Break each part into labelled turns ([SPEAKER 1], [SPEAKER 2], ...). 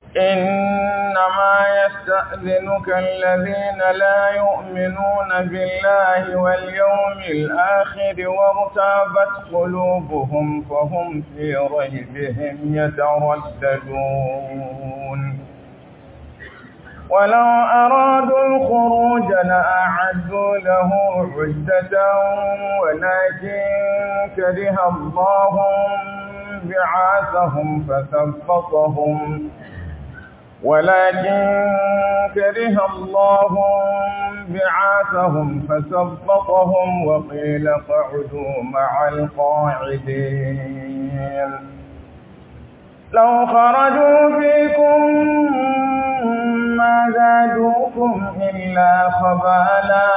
[SPEAKER 1] إنما يستأذنك الذين لا يؤمنون بالله واليوم الآخر وارتابت قلوبهم فهم في ريبهم يترددون ولو أرادوا الخروج لأعدوا له عدة ولكن كره الله بعاثهم فثبطهم ولكن كره الله بعاثهم فثبطهم وقيل اقعدوا مع القاعدين لو خرجوا فيكم ما زادوكم إلا خبالا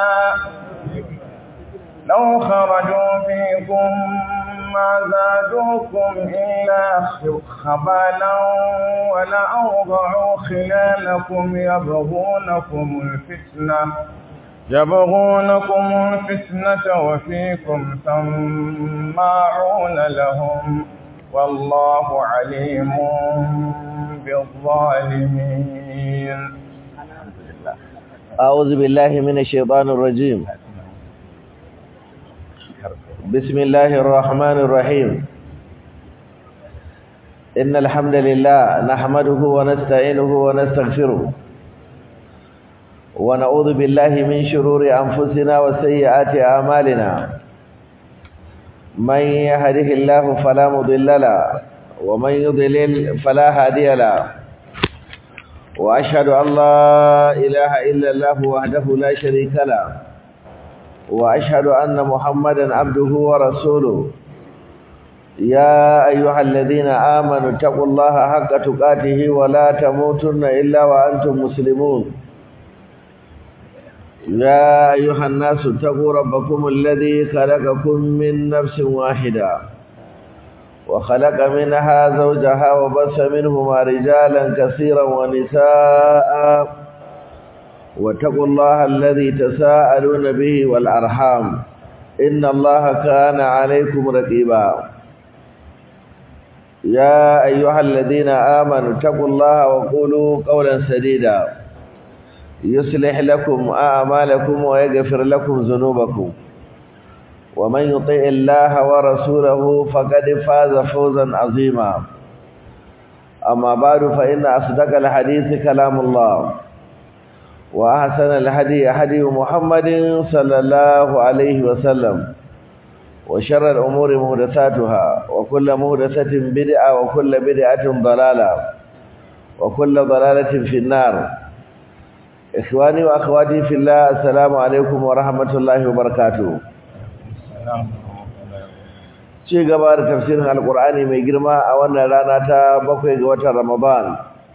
[SPEAKER 1] لو خرجوا فيكم ما زادوكم إلا خبالا ولأوضعوا خلالكم يبغونكم الفتنة يبغونكم الفتنة وفيكم سماعون لهم والله عليم بالظالمين
[SPEAKER 2] أعوذ بالله من الشيطان الرجيم بسم الله الرحمن الرحيم إن الحمد لله نحمده ونستعينه ونستغفره ونعوذ بالله من شرور أنفسنا وسيئات أعمالنا من يهده الله فلا مضل له ومن يضلل فلا هادي له وأشهد أن لا إله إلا الله وحده لا شريك له وأشهد أن محمدا عبده ورسوله يا أيها الذين آمنوا اتقوا الله حق تقاته ولا تموتن إلا وأنتم مسلمون يا أيها الناس اتقوا ربكم الذي خلقكم من نفس واحدة وخلق منها زوجها وبث منهما رجالا كثيرا ونساء واتقوا الله الذي تساءلون به والأرحام إن الله كان عليكم رقيبا يا أيها الذين آمنوا اتقوا الله وقولوا قولا سديدا يصلح لكم أعمالكم ويغفر لكم ذنوبكم ومن يطع الله ورسوله فقد فاز فوزا عظيما أما بعد فإن أصدق الحديث كلام الله وأحسن الهدي هدي محمد صلى الله عليه وسلم وشر الأمور مهدثاتها وكل مهدثة بدعة وكل بدعة ضلالة وكل ضلالة في النار إخواني وأخواتي في الله السلام عليكم ورحمة الله وبركاته ci gaba da tafsirin alkur'ani mai girma a wannan rana ta bakwai ga watan ramadan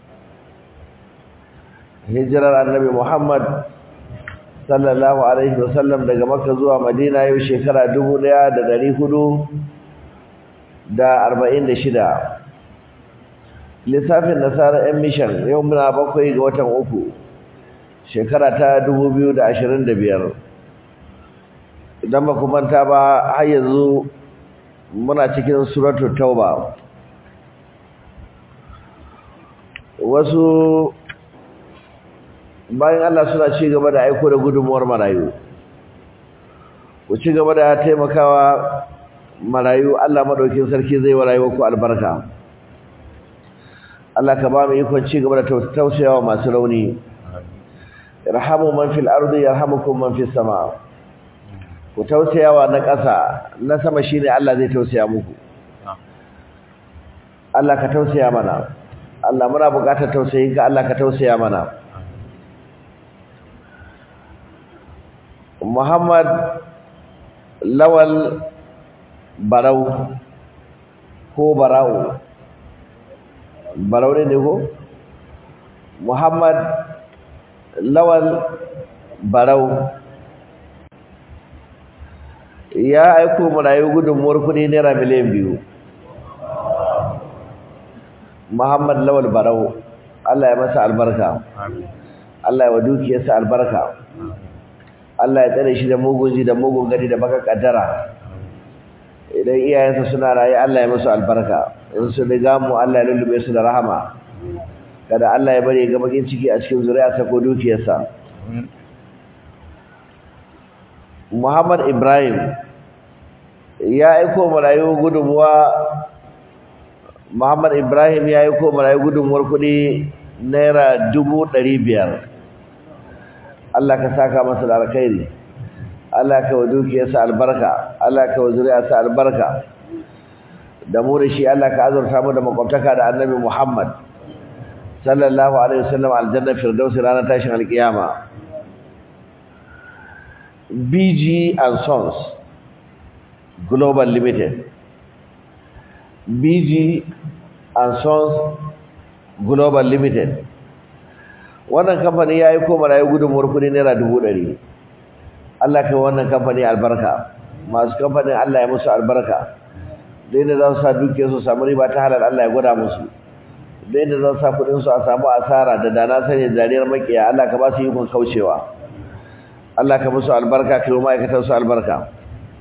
[SPEAKER 2] hijirar annabi muhammad sallallahu alaihi wasallam daga makka zuwa madina yau shekara dubu ɗaya da ɗari hudu da arba'in da shida lissafin nasarar yan mishan yau muna bakwai ga watan uku shekara ta dubu biyu da ashirin da biyar idan ba manta ba har yanzu muna cikin suratul tauba wasu bayan Allah suna ci gaba da aiko da gudunmuwar marayu ku ci gaba da taimakawa marayu Allah madaukin sarki zai wa rayuwar ku albarka Allah ka ba mu ikon ci gaba da tausayawa masu rauni irhamu man fil ardi yarhamukum man fis sama ku tausayawa na ƙasa na sama shine Allah zai tausaya muku Allah ka tausaya mana Allah muna buƙatar tausayinka Allah ka tausaya mana Muhammad Lawal Barau ko Barau Barau ne ko Muhammad Lawal Barau ya aiko marayu gudunmuwar kudi naira miliyan biyu Muhammad Lawal Barau Allah ya masa albarka Allah ya wa dukiyarsa albarka Allah ya tsare shi da mugun ji da mugun gadi da baka kaddara idan iyayensa suna raye Allah ya musu albarka in su riga mu Allah ya lullube su da rahama kada Allah ya bari ga bakin ciki a cikin zuriyarsa ko dukiyarsa Muhammad Ibrahim ya aiko marayu gudunmuwa Muhammad Ibrahim ya aiko marayu gudunmuwar kuɗi naira dubu ɗari biyar Allah ka saka masa da alkhairi Allah ka wa dukiyarsa albarka Allah ka wa zuriyarsa albarka da mu da shi Allah ka azurta mu da makwabtaka da Annabi Muhammad sallallahu alaihi wasallam aljanna firdaus ranar tashin alkiyama BG and Sons Global Limited BG and Sons Global Limited wannan kamfani ya yi koma rayu gudunmuwar kudi naira dubu ɗari Allah kai wannan kamfani albarka masu kamfanin Allah ya musu albarka da yadda za su sa duke su samu riba ta halar Allah ya gwada musu da yadda za su sa kudinsu a samu asara da dana sanya zariyar makiya Allah ka ba su yi kun kaucewa Allah ka musu albarka ka yi ma'aikatar su albarka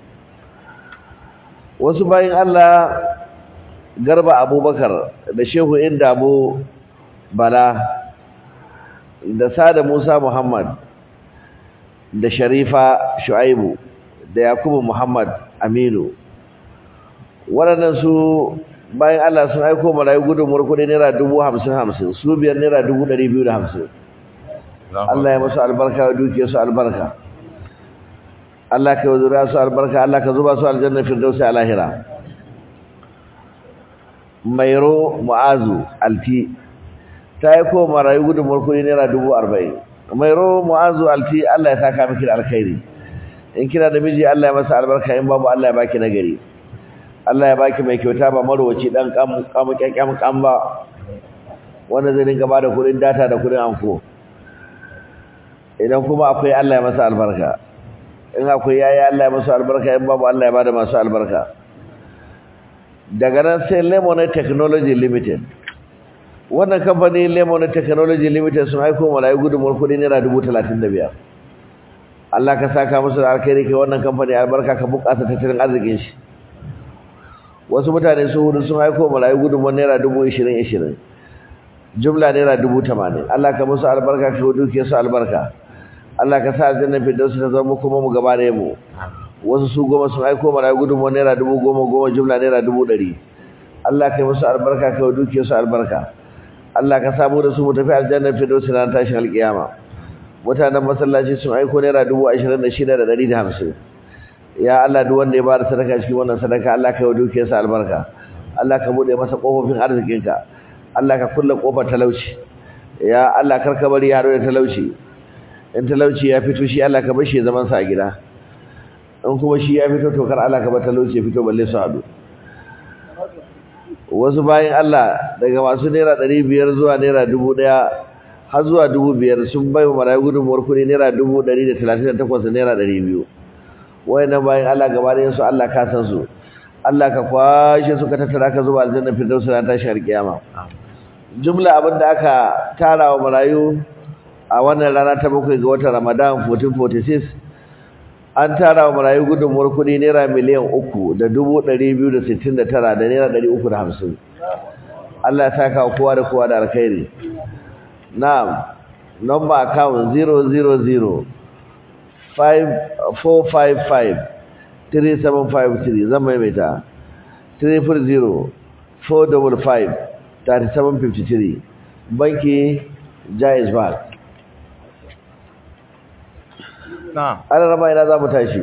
[SPEAKER 2] wasu bayan Allah garba abubakar da shehu indamu bala da sada musa muhammad da sharifa shu'aibu da yakubu muhammad aminu waɗannan su bayan Allah sun aiko marayu gudunmuwar kuɗi naira dubu hamsin hamsin su biyar naira dubu ɗari biyu da hamsin Allah ya musu albarka wa dukiyar su albarka Allah ka yi zuriya su albarka Allah ka zuba su aljanna firdausi a lahira mairo mu'azu alti ta yi ko marayu gudunmuwar kuɗi naira dubu arba'in mairo mu'azu alti Allah ya saka miki da alkhairi in kina da miji Allah ya masa albarka in babu Allah ya baki nagari Allah ya baki mai kyauta ba marwaci dan kam kam kyakkyam kam ba wanda zai dinga bada kudin data da kudin anko idan kuma akwai Allah ya masa albarka in akwai yayi Allah ya masa albarka in babu Allah ya bada masu albarka daga nan sai Lemon Technology Limited wannan kamfani Lemon Technology Limited sun aiko malayu gudunmuwar kudi naira dubu talatin da biyar Allah ka saka musu da alkhairi kai wannan kamfani albarka ka bukata tattalin arzikin shi wasu mutane su hudu sun aiko malayu gudunmuwar naira dubu ishirin ishirin jumla naira dubu tamanin Allah ka musu albarka ka duke su albarka Allah ka sa aljanna firdausi ta zama kuma mu gaba da mu wasu su goma sun aiko malayu gudunmuwar naira dubu goma goma jumla naira dubu ɗari Allah ka musu albarka ka duke su albarka Allah ka samu da su mu tafi aljanna firdausi na tashin alkiyama mutanen masallaci sun aiko naira dubu ashirin da shida da ɗari da hamsin ya Allah duk wanda ya bada sadaka cikin wannan sadaka Allah ka yi dukiyarsa albarka Allah ka bude masa kofofin arzikinka Allah ka kulle kofar talauci ya Allah karka bari yaro da talauci in talauci ya fito shi Allah ka bar shi zaman sa a gida in kuma shi ya fito to kar Allah ka bar talauci ya fito balle su hadu wasu bayan Allah daga masu naira ɗari biyar zuwa naira dubu ɗaya har zuwa dubu biyar sun bai wa marayu gudunmuwar kuɗi naira dubu ɗari da talatin da takwas da naira ɗari biyu wayannan bayan Allah gaba da su Allah ka san su Allah ka kwashe su ka tattara ka zuba aljanna firdaus na tashi alkiyama jumla abin da aka tara wa marayu a wannan rana ta bakwai ga watan Ramadan 1446 an tara wa marayu gudunmuwar kuɗi naira miliyan uku da dubu ɗari biyu da sittin da tara da naira ɗari uku da hamsin Allah ya saka wa kowa da kowa da alkhairi na'am number account 000 3753 zan maimaita 300-455-3753 banki jais bank
[SPEAKER 1] na'am
[SPEAKER 2] ana rama ina za mu tashi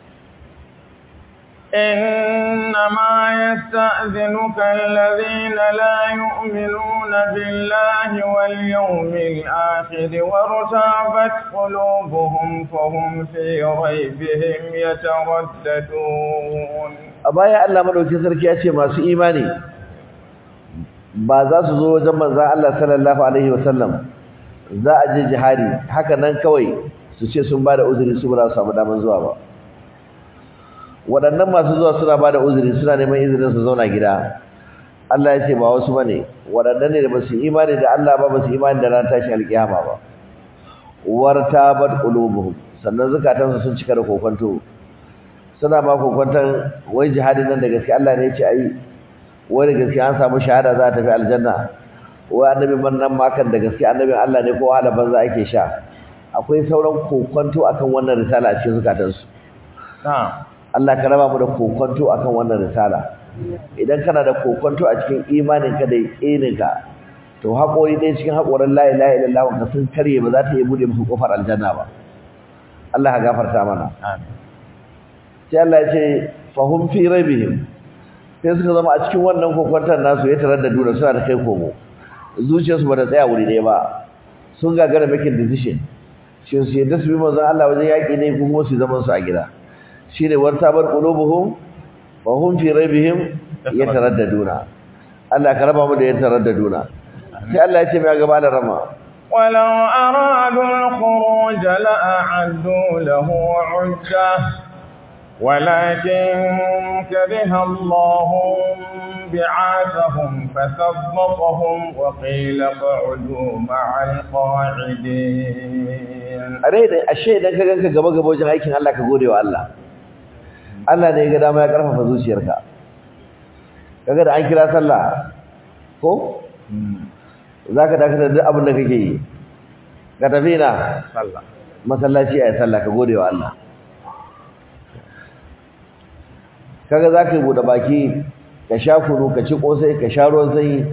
[SPEAKER 1] إنما يستأذنك الذين لا يؤمنون بالله واليوم الآخر وارتابت قلوبهم فهم في ريبهم يترددون
[SPEAKER 2] a baya Allah madaukakin sarki ya ce masu imani ba za su zo wajen manzon Allah sallallahu alaihi wasallam za a je jihadi haka nan kawai su ce sun bada uzuri su ba za su samu daman zuwa ba waɗannan masu zuwa suna bada uzuri suna neman izinin su zauna gida Allah ya ce ba wasu bane waɗannan ne da ba su imani da Allah ba ba su imani da ran tashi alkiyama ba wartabat qulubuhum sannan zakatansu sun cika da kokonto suna ma kokwantan wai jihadin nan da gaske Allah ne ya ce ayi wai da gaske an samu shahada za ta tafi aljanna wa annabi nan makan da gaske annabin Allah ne ko wahala banza ake sha akwai sauran kokonto akan wannan risala a cikin zukatansu
[SPEAKER 1] na'am
[SPEAKER 2] Allah ka raba mu da kokonto akan wannan risala idan kana da kokonto a cikin imaninka da yaqininka to haƙori ɗaya cikin haƙorin la ilaha illallah ka sun karye ba za ta iya bude musu kofar aljanna ba Allah ya gafarta mana
[SPEAKER 1] amin
[SPEAKER 2] sai Allah ya ce fahum fi raibihim sai suka zama a cikin wannan kokonton nasu ya tarar da dura suna da kai komo zuciyarsu ba ta tsaya wuri ɗaya ba sun gagara making decision shi su yadda su bi manzon Allah wajen yaƙi ne ko kuma su zaman su a gida shine warta bar qulubuhum wa hum fi raibihim yataraddaduna Allah ka raba mu da yataraddaduna sai Allah ya ce mai gaba da rama
[SPEAKER 1] ولو أرادوا الخروج لأعدوا له عدة ولكن كره الله بعاثهم فثبطهم وقيل اقعدوا مع القاعدين
[SPEAKER 2] a rai da ashe idan ka ganka gaba gaba wajen aikin Allah ka gode wa Allah Allah ne ya ga dama ya karfafa zuciyarka kaga da an kira sallah ko zaka dakatar da duk abin da kake yi ka tafi na
[SPEAKER 1] sallah
[SPEAKER 2] masallaci ayi sallah ka gode wa Allah kaga zaka yi bude baki ka sha kunu ka ci kosai ka sha ruwan sanyi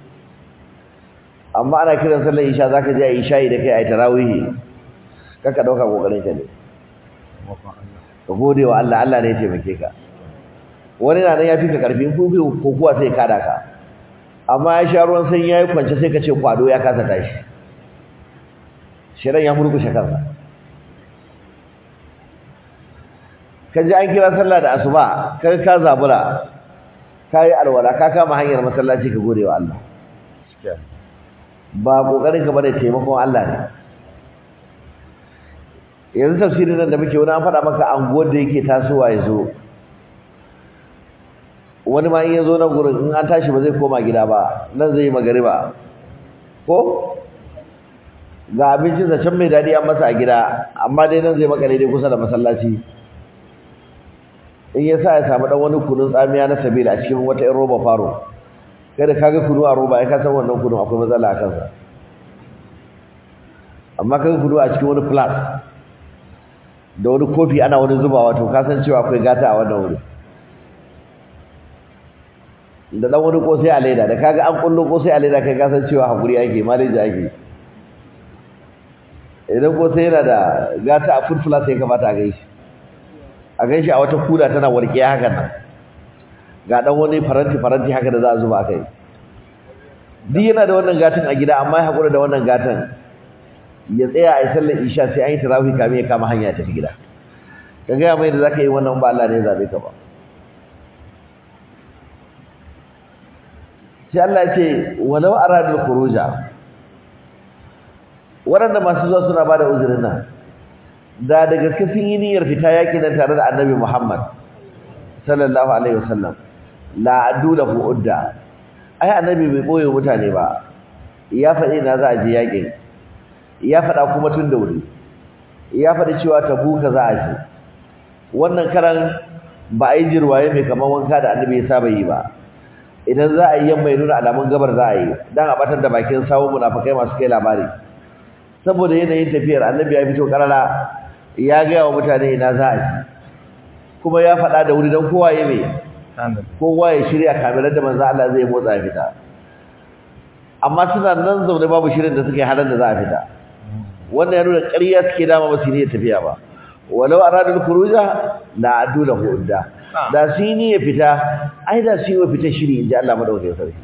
[SPEAKER 2] amma ana kiran sallar isha zaka je ayi shayi da kai ayi tarawih kaka dauka kokarin ka ne ka gode wa Allah Allah ne ya taimake ka wani na nan ya fi ka karfin kufi ko kuwa sai kada ka amma ya sha ruwan sanyi yayi kwance sai ka ce kwado ya kasa tashi shirin ya murkushe kansa ka ji an kira sallah da asuba ka ka zabura ka yi alwala ka kama hanyar masallaci ka gode wa Allah ba kokarin ka bane taimakon Allah ne yanzu tafsirin nan da muke wani an faɗa maka anguwar da yake tasowa ya zo wani ma in ya zo nan gurin in an tashi ba zai koma gida ba nan zai yi magariba ko ga abincinsa can mai daɗi an masa a gida amma dai nan zai makale dai kusa da masallaci in ya sa ya samu ɗan wani kunun tsamiya na sabila a cikin wata 'yan roba faro kada kaga kunu a roba ya kasan wannan kunu akwai matsala a kansa amma kaga kunu a cikin wani flask da wani kofi ana wani zubawa to ka san cewa akwai gata a wannan wuri da dan wani kosai a leda da kaga an kullo kosai a leda kai ka san cewa hakuri ake maleji ake idan kosai yana da gata a furfula sai kamata a gaishe a gaishe a wata kula tana warke hakan nan ga dan wani faranti faranti haka da za a zuba kai duk yana da wannan gatan a gida amma ya hakura da wannan gatan ya tsaya a yi sallar isha sai an yi tarawih kamin ya kama hanya ta gida ka gaya mai da zaka yi wannan ba Allah ne ya zabe ka ba sai Allah ya ce walau aradul khuruja waɗanda masu zuwa suna bada uzurin nan da da gaske sun yi niyyar fita yakin nan tare da Annabi Muhammad sallallahu alaihi wasallam la addu lahu udda ai annabi bai boye mutane ba ya faɗi na za a je yakin ya faɗa kuma tun da wuri ya faɗi cewa tabuka za a je wannan karan ba a yi jirwaye mai kamar wanka da annabi ya saba yi ba idan za a yi yamma ya nuna alamun gabar za a yi dan a batar da bakin sawo munafikai masu kai labari saboda yanayin tafiyar annabi ya fito karara ya gaya wa mutane ina za a je kuma ya faɗa da wuri don kowa ya mai kowa ya shirya kamilar da manzo Allah zai motsa ya fita amma suna nan zaune babu shirin da suke halar da za a fita wannan ya nuna ƙarya suke dama ba su ne tafiya ba walau aradul khuruja la adu lahu udda da su ne ya fita ai da su yi wa fita shiri inji Allah madaukakin sarki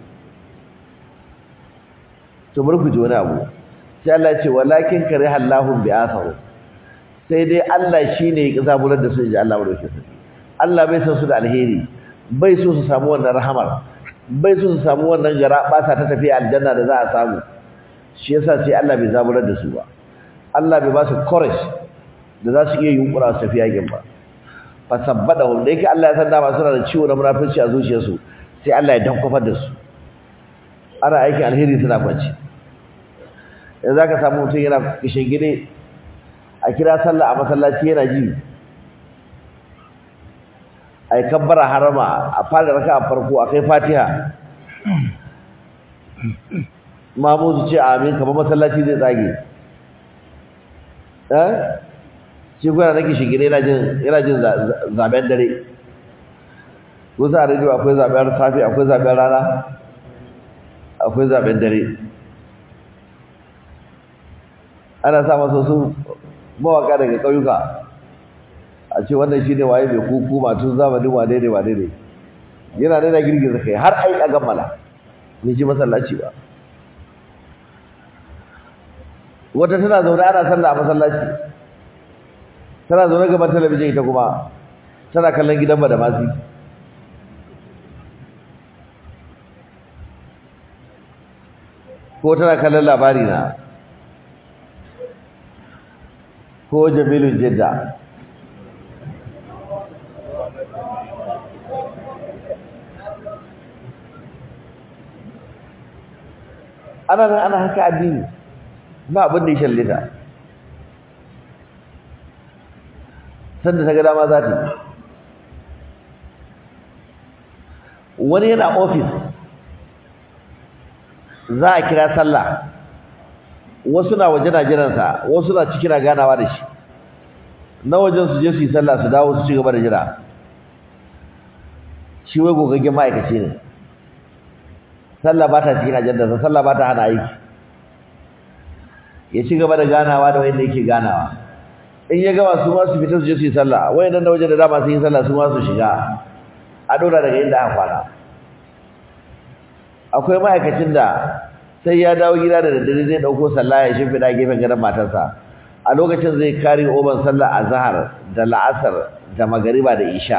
[SPEAKER 2] to bari ku ji wani abu sai Allah ya ce walakin kariha Allahu bi'athahu sai dai Allah shine ya kisaburar da su inji Allah madaukakin sarki Allah bai san su da alheri bai so su samu wannan rahamar bai so su samu wannan gara basa ta tafi aljanna da za a samu shi yasa sai Allah bai zaburar da su ba Allah bai ba su courage da za su iya yunkura su tafi yakin ba fa sabbadahum da yake Allah ya san dama suna da ciwo na munafurci a zuciyarsu sai Allah ya dankofar da su ana aikin alheri suna kwanci yanzu zaka samu mutum yana kishin gine a kira sallah a masallaci yana ji ai kabbara harama a fara raka a farko akai fatiha mamu su ce amin kamar masallaci zai tsage eh shi gwada nake shigire yana jin yana jin zaben dare kusa a rediyo akwai zaben safi akwai zaben rana akwai zaben dare ana sa masa su mawaka daga ƙauyuka a ce wannan shi ne waye mai kuku matun zamanin wane ne wane ne yana nuna girgiza kai har ai a gammala bai ji masallaci ba wata tana zaune ana sallah a masallaci tana zaune gaban talabijin ita kuma tana kallon gidan ba da masu ko tana kallon labari na ko jamilu jidda ana nan ana haka addini ba abin da ya shallita sanda ta ga dama za ta wani yana ofis za a kira sallah wasu na waje na jiransa wasu na ciki na ganawa da shi na wajen su je su yi sallah su dawo su ci gaba da jira shi wai gogaggen ma'aikaci ne sallah ba ta cikin ajandarsa sallah ba ta hana aiki ya ci gaba da ganawa da wanda yake ganawa in ya gama su ma su fita su je su yi sallah wayannan da waje da dama su yi sallah su ma su shiga a dora daga inda aka kwana akwai ma'aikacin da sai ya dawo gida da daddare zai dauko sallah ya shimfida gefen gadon matarsa a lokacin zai kare oban sallah azhar da la'asar da magariba da isha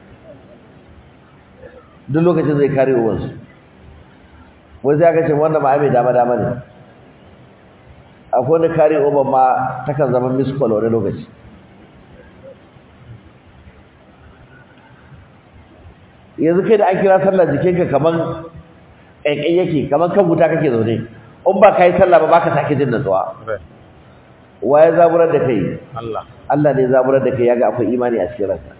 [SPEAKER 2] duk lokacin zai kare oban su wai sai aka ce wannan ma mai dama dama ne akwai wani kare oban ma takan zama miss call wani lokaci yanzu kai da an kira sallah jikinka kaman ƙaiƙai yake kaman kan wuta kake zaune in ba ka yi sallah ba baka sake jin natsuwa wa ya zaburar da kai
[SPEAKER 1] Allah
[SPEAKER 2] Allah ne zaburar da kai yaga akwai imani a cikin ranka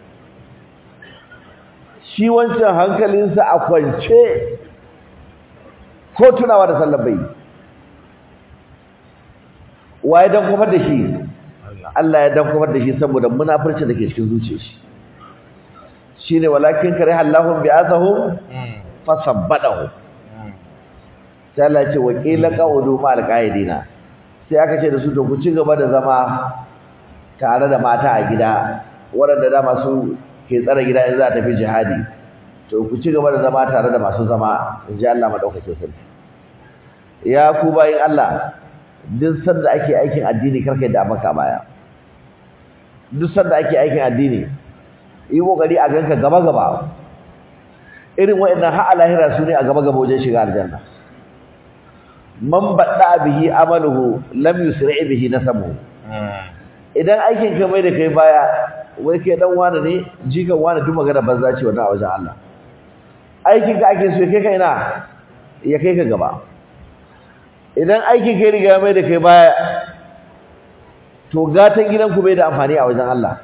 [SPEAKER 2] shi wancan hankalinsa a kwance ko tunawa da sallar bai wa ya dan kofar da shi Allah ya dan kofar da shi saboda munafurci da ke cikin zuciyar shi shine walakin kariha Allahu bi'athahum fasabbadahu sai Allah ya ce wa qila qa'udu ma'al qa'idina sai aka ce da su to ku ci gaba da zama tare da mata a gida waɗanda da masu ke tsare gida in za a tafi jihadi to ku ci gaba da zama tare da masu zama in ji Allah madaukakin sarki ya ku bayin Allah duk sanda ake aikin addini karkai da maka baya duk sanda ake aikin addini yi kokari a ganka gaba gaba irin waɗannan har lahira su ne a gaba gaba wajen shiga aljanna man badda bihi amaluhu lam yusri bihi nasabuhu idan aikin ka mai da kai baya wai kai dan wani ne jikan wani duk magana banza ce wannan a wajen Allah aikin ka ake so kai ka ina ya kai ka gaba idan aikin kai riga mai da kai baya to gatan gidan ku bai da amfani a wajen Allah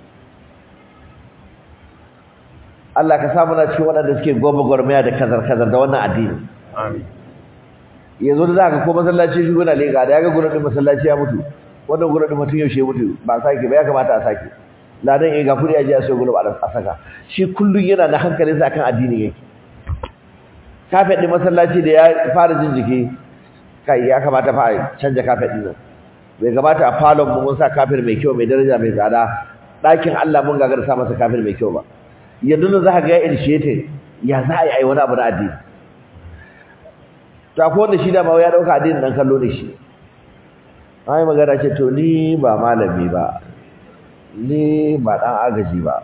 [SPEAKER 2] Allah ka samu na cikin waɗanda suke goma gwarmaya da kazar kazar da wannan addini
[SPEAKER 1] amin
[SPEAKER 2] yanzu da zaka ko masallaci shi gona leka da yaga gurin masallaci ya mutu wannan gurin mutum yaushe mutu ba sake ba ya kamata a sake ladan eh ga kudi aje a sai gurin a saka shi kullun yana da hankalin sa kan addini yake kafet din masallaci da ya fara jin jiki kai ya kamata fa a canja kafet din nan bai kamata a falon mu mun sa kafir mai kyau mai daraja mai tsada ɗakin Allah mun gagar sa masa kafir mai kyau ba yanzu nan za ka ga ya initiate ya za a yi ai wani abu na addini ta ko wanda shi da ma ya dauka addinin dan kallo ne shi ai magana ce to ni ba malami ba ni ba dan agaji ba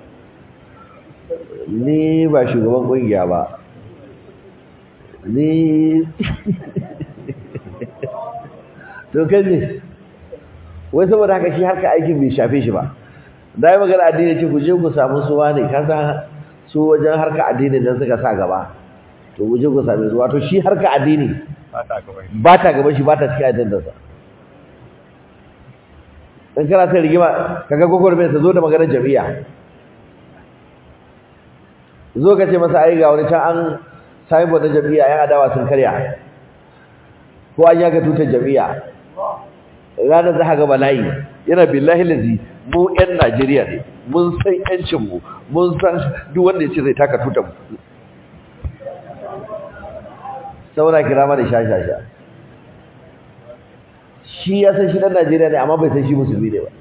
[SPEAKER 2] ni ba shugaban kungiya ba ni to kaje wai saboda haka shi harka aikin bai shafe shi ba dai magana addini ce ku je ku samu suwa ne kasa su wajen harka addini dan suka sa gaba to guje ku same su wato shi harka addini
[SPEAKER 1] ba ta gaban shi
[SPEAKER 2] ba ta gaban shi ba ta cikin addininsa in kana sai rigima kaga gogorbe sa zo da maganar jami'a zo ka ce masa ai ga wani can an sami bodin jami'a yan adawa sun karya ko an yaga tutar jami'a ranar za ga bala'i yana billahi lazi mu yan Najeriya ne mun san yancin mu mun san duk wanda ya ce zai taka tutar mu saura kira mana shashasha shi ya san shi dan Najeriya ne amma bai san shi musulmi ne ba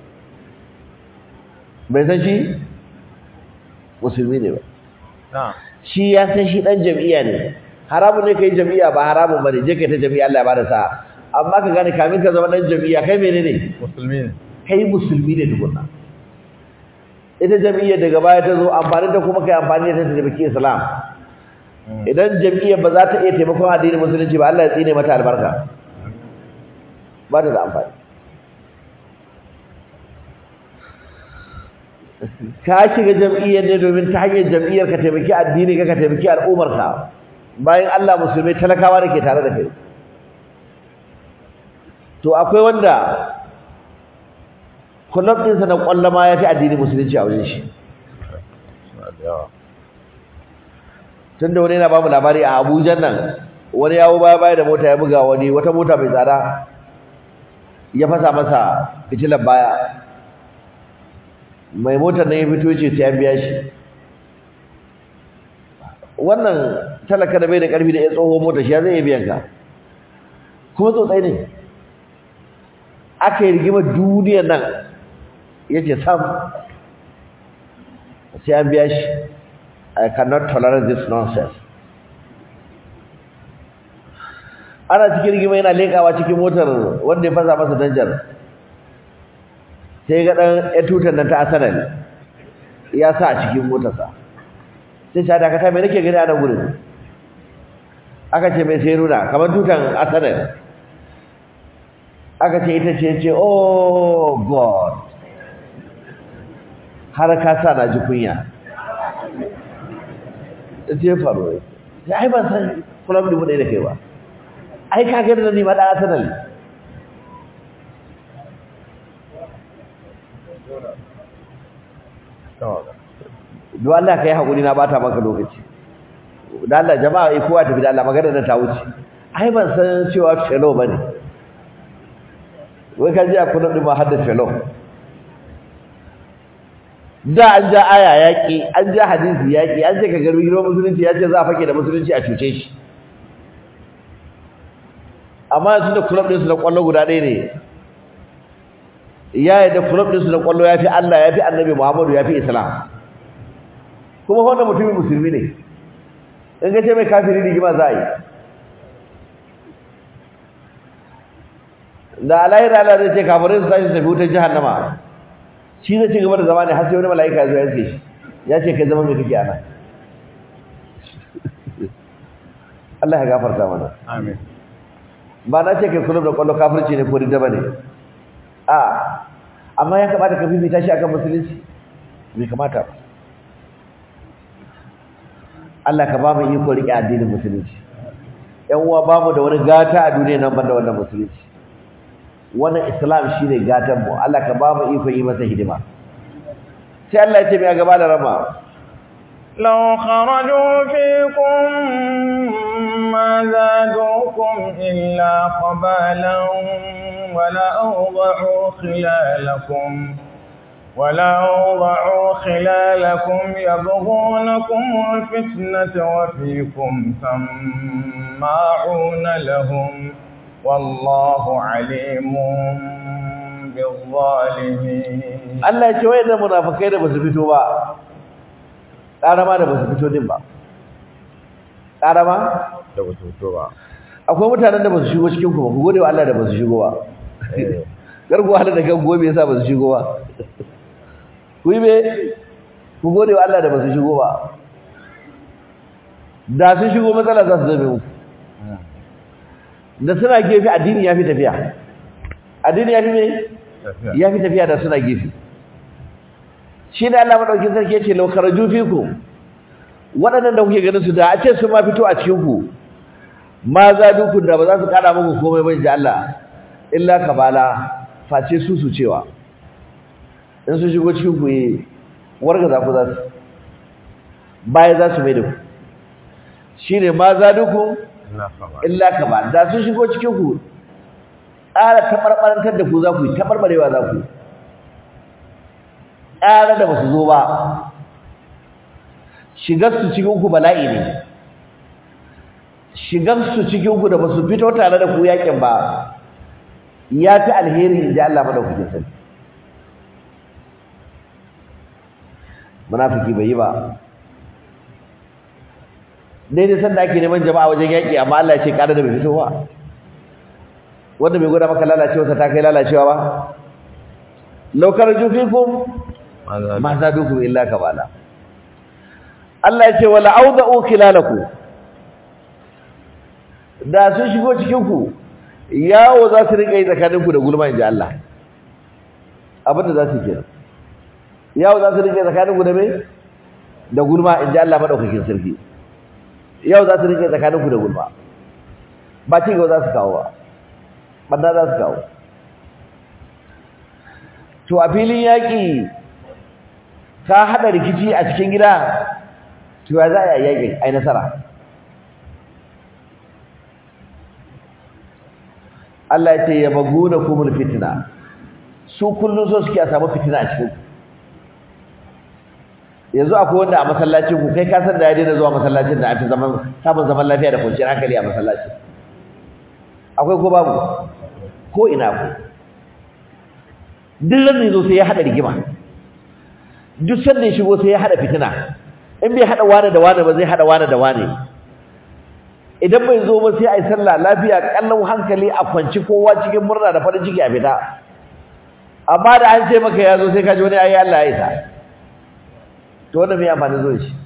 [SPEAKER 2] bai san shi musulmi ne ba shi ya san shi dan jami'a ne haramun ne kai jami'a ba haramun bane je kai ta jami'a Allah ya bada sa amma ka gane kamin ka zama dan jami'a kai menene
[SPEAKER 1] musulmi ne
[SPEAKER 2] kai musulmi ne tukunna ita jami'a daga baya ta zo amfani da kuma kai amfani da ta taimaki Islam idan jami'a ba za ta iya taimakon addinin musulunci ba Allah ya tsine mata albarka ba ta da amfani ka shiga jam'iyyar ne domin ta hanyar jam'iyyar ka taimaki addini ka ka taimaki al'ummarka bayan Allah musulmai talakawa da ke tare da kai to akwai wanda kullum ɗinsa na ƙwallama ya fi addini musulunci a wajen shi tun da wani yana ba mu labari a abuja nan wani yawo baya baya da mota ya buga wani wata mota mai tsada ya fasa masa fitilar baya mai motar nan ya fito ce sai an biya shi wannan talaka da bai da karfi da ya tsoho motar shi ya zai iya biyan ka kuma tsotsai ne aka yi rigimar duniyar nan ya ce sam sai an biya shi I cannot tolerate this nonsense ana cikin rigima yana lekawa cikin motar wanda ya fasa masa danjar sai ga dan ya tutar nan ta asanar ya sa a cikin motarsa sai ta dakata mai nake gani a nan gurin aka ce mai sai nuna kamar tutan asanar aka ce ita ce ce oh god har ka sa na ji kunya sai faru sai ai ban san kullum da mu da kai ba ai ka ga da ni ma da asanar don Allah ka yi haƙuri na bata maka lokaci da Allah jama'a ai kowa tafi da Allah magana da ta wuce ai ban san cewa fellow bane wai ka ji a kuna ɗin ma hadda fellow da an ja aya yaƙi an ja hadisi yaƙi an ce ka garbi girman musulunci ya ce za a fake da musulunci a cuce shi amma yanzu da kulab ɗinsu na ƙwallo guda ɗaya ne ya yadda kulab ɗinsu na ƙwallo ya fi Allah ya fi annabi Muhammadu ya fi Islam kuma wannan mutumin musulmi ne in ga ce mai kafiri rigima za a yi da alayhi Allah zai ce kafirai su tashi tafi wutar jahannama shi zai ci gaba da zama ne har sai wani mala'ika ya zo ya ce shi ya ce kai zama mai kake ana Allah ya gafarta mana
[SPEAKER 1] amin
[SPEAKER 2] ba na ce kai kulub da kwallo kafirci ne ko ridda bane a amma ya kamata ka fifita shi akan musulunci bai kamata ba Allah ka ba mu iko rike addinin musulunci ƴan uwa ba mu da wani gata a duniya nan banda wannan musulunci wannan islam shine gatan mu Allah ka ba mu iko yi masa hidima sai Allah ya ce mai gaba da rama
[SPEAKER 1] لو خرجوا فيكم ما زادوكم إلا خبالا ولأوضعوا خلالكم ولأوضعوا خلالكم يبغونكم الفتنة وفيكم سماعون لهم والله عليم بالظالمين
[SPEAKER 2] Allah ya ce wayannan munafikai da basu fito ba karama da basu fito din ba karama
[SPEAKER 1] da ba su fito ba
[SPEAKER 2] akwai mutanen da basu shigo cikin ku ba ku gode wa Allah da basu shigo ba gargo Allah da kan gobe yasa basu shigo ba ku yi be ku gode wa Allah da basu shigo ba da sun shigo matsala za su zame muku da suna gefe addini ya fi tafiya addini ya fi me ya fi tafiya da suna gefe shi da Allah madaukin sarki yace law kharaju fikum waɗannan da kuke ganin su da a ce su ma fito a cikin ku ma za dukun da ba za su kada muku komai ba inji Allah illa kabala face su su cewa in su shigo cikin ku yi warga za ku za su baya za su mai da ku shine ma za dukun illa kabala da sun shigo cikin ku ƙara taɓarɓarantar da ku za ku yi taɓarɓarewa za ku yi ƙara da ba su zo ba shigarsu cikinku bala'i ne shigarsu cikinku da ba su fito tare da ku yakin ba ya fi alheri in ji Allah madaukakin sarki munafiki bai yi ba daidai sanda ake neman jama'a wajen yaƙi amma Allah ya ce ƙara da bai fito ba wanda bai gwada maka lalacewarsa ta kai lalacewa ba laukar jufikum ma za dukum illa kabala Allah ya ce wala auda'u khilalaku da sun shigo cikin ku yawo za su rika yi tsakanin ku da gulma inji Allah abinda za su kenan yawo za su rika yi tsakanin ku da me da gulma inji Allah madaukakin sarki yawo za su rika yi tsakanin ku da gulma ba ci gaba za su kawo ba banda za su kawo to a filin yaƙi ka haɗa rikici a cikin gida to ya za a yi yaƙin ai nasara Allah ya ce ya baguna kumul fitina su kullum so suke a samu fitina a cikin yanzu akwai wanda a masallacin ku kai ka san da ya daina zuwa masallacin da an fi zaman samun zaman lafiya da kwanciyar hankali a masallacin akwai ko babu ko ina ku duk ran zo sai ya hada rigima duk sanda ya shigo sai ya hada fitina in bai hada wani da wani ba zai hada wani da wani idan bai zo ba sai ai sallah lafiya kallon hankali a kwanci kowa cikin murna da farin ciki a fita amma da an ce maka ya zo sai ka ji wani ayi Allah ya isa to wannan me amfani zo shi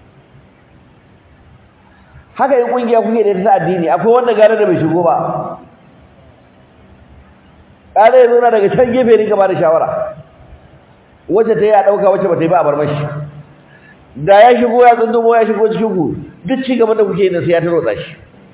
[SPEAKER 2] haka yin kungiya kuke da ta addini akwai wanda gare da bai shigo ba kare ya zauna daga can gefe rinka ba da shawara wacce ta yi a ɗauka wacce ba ta yi ba a barmashi da ya shigo ya tsundumo ya shigo cikin ku duk ci gaban da kuke yi na sai ya tarotsa shi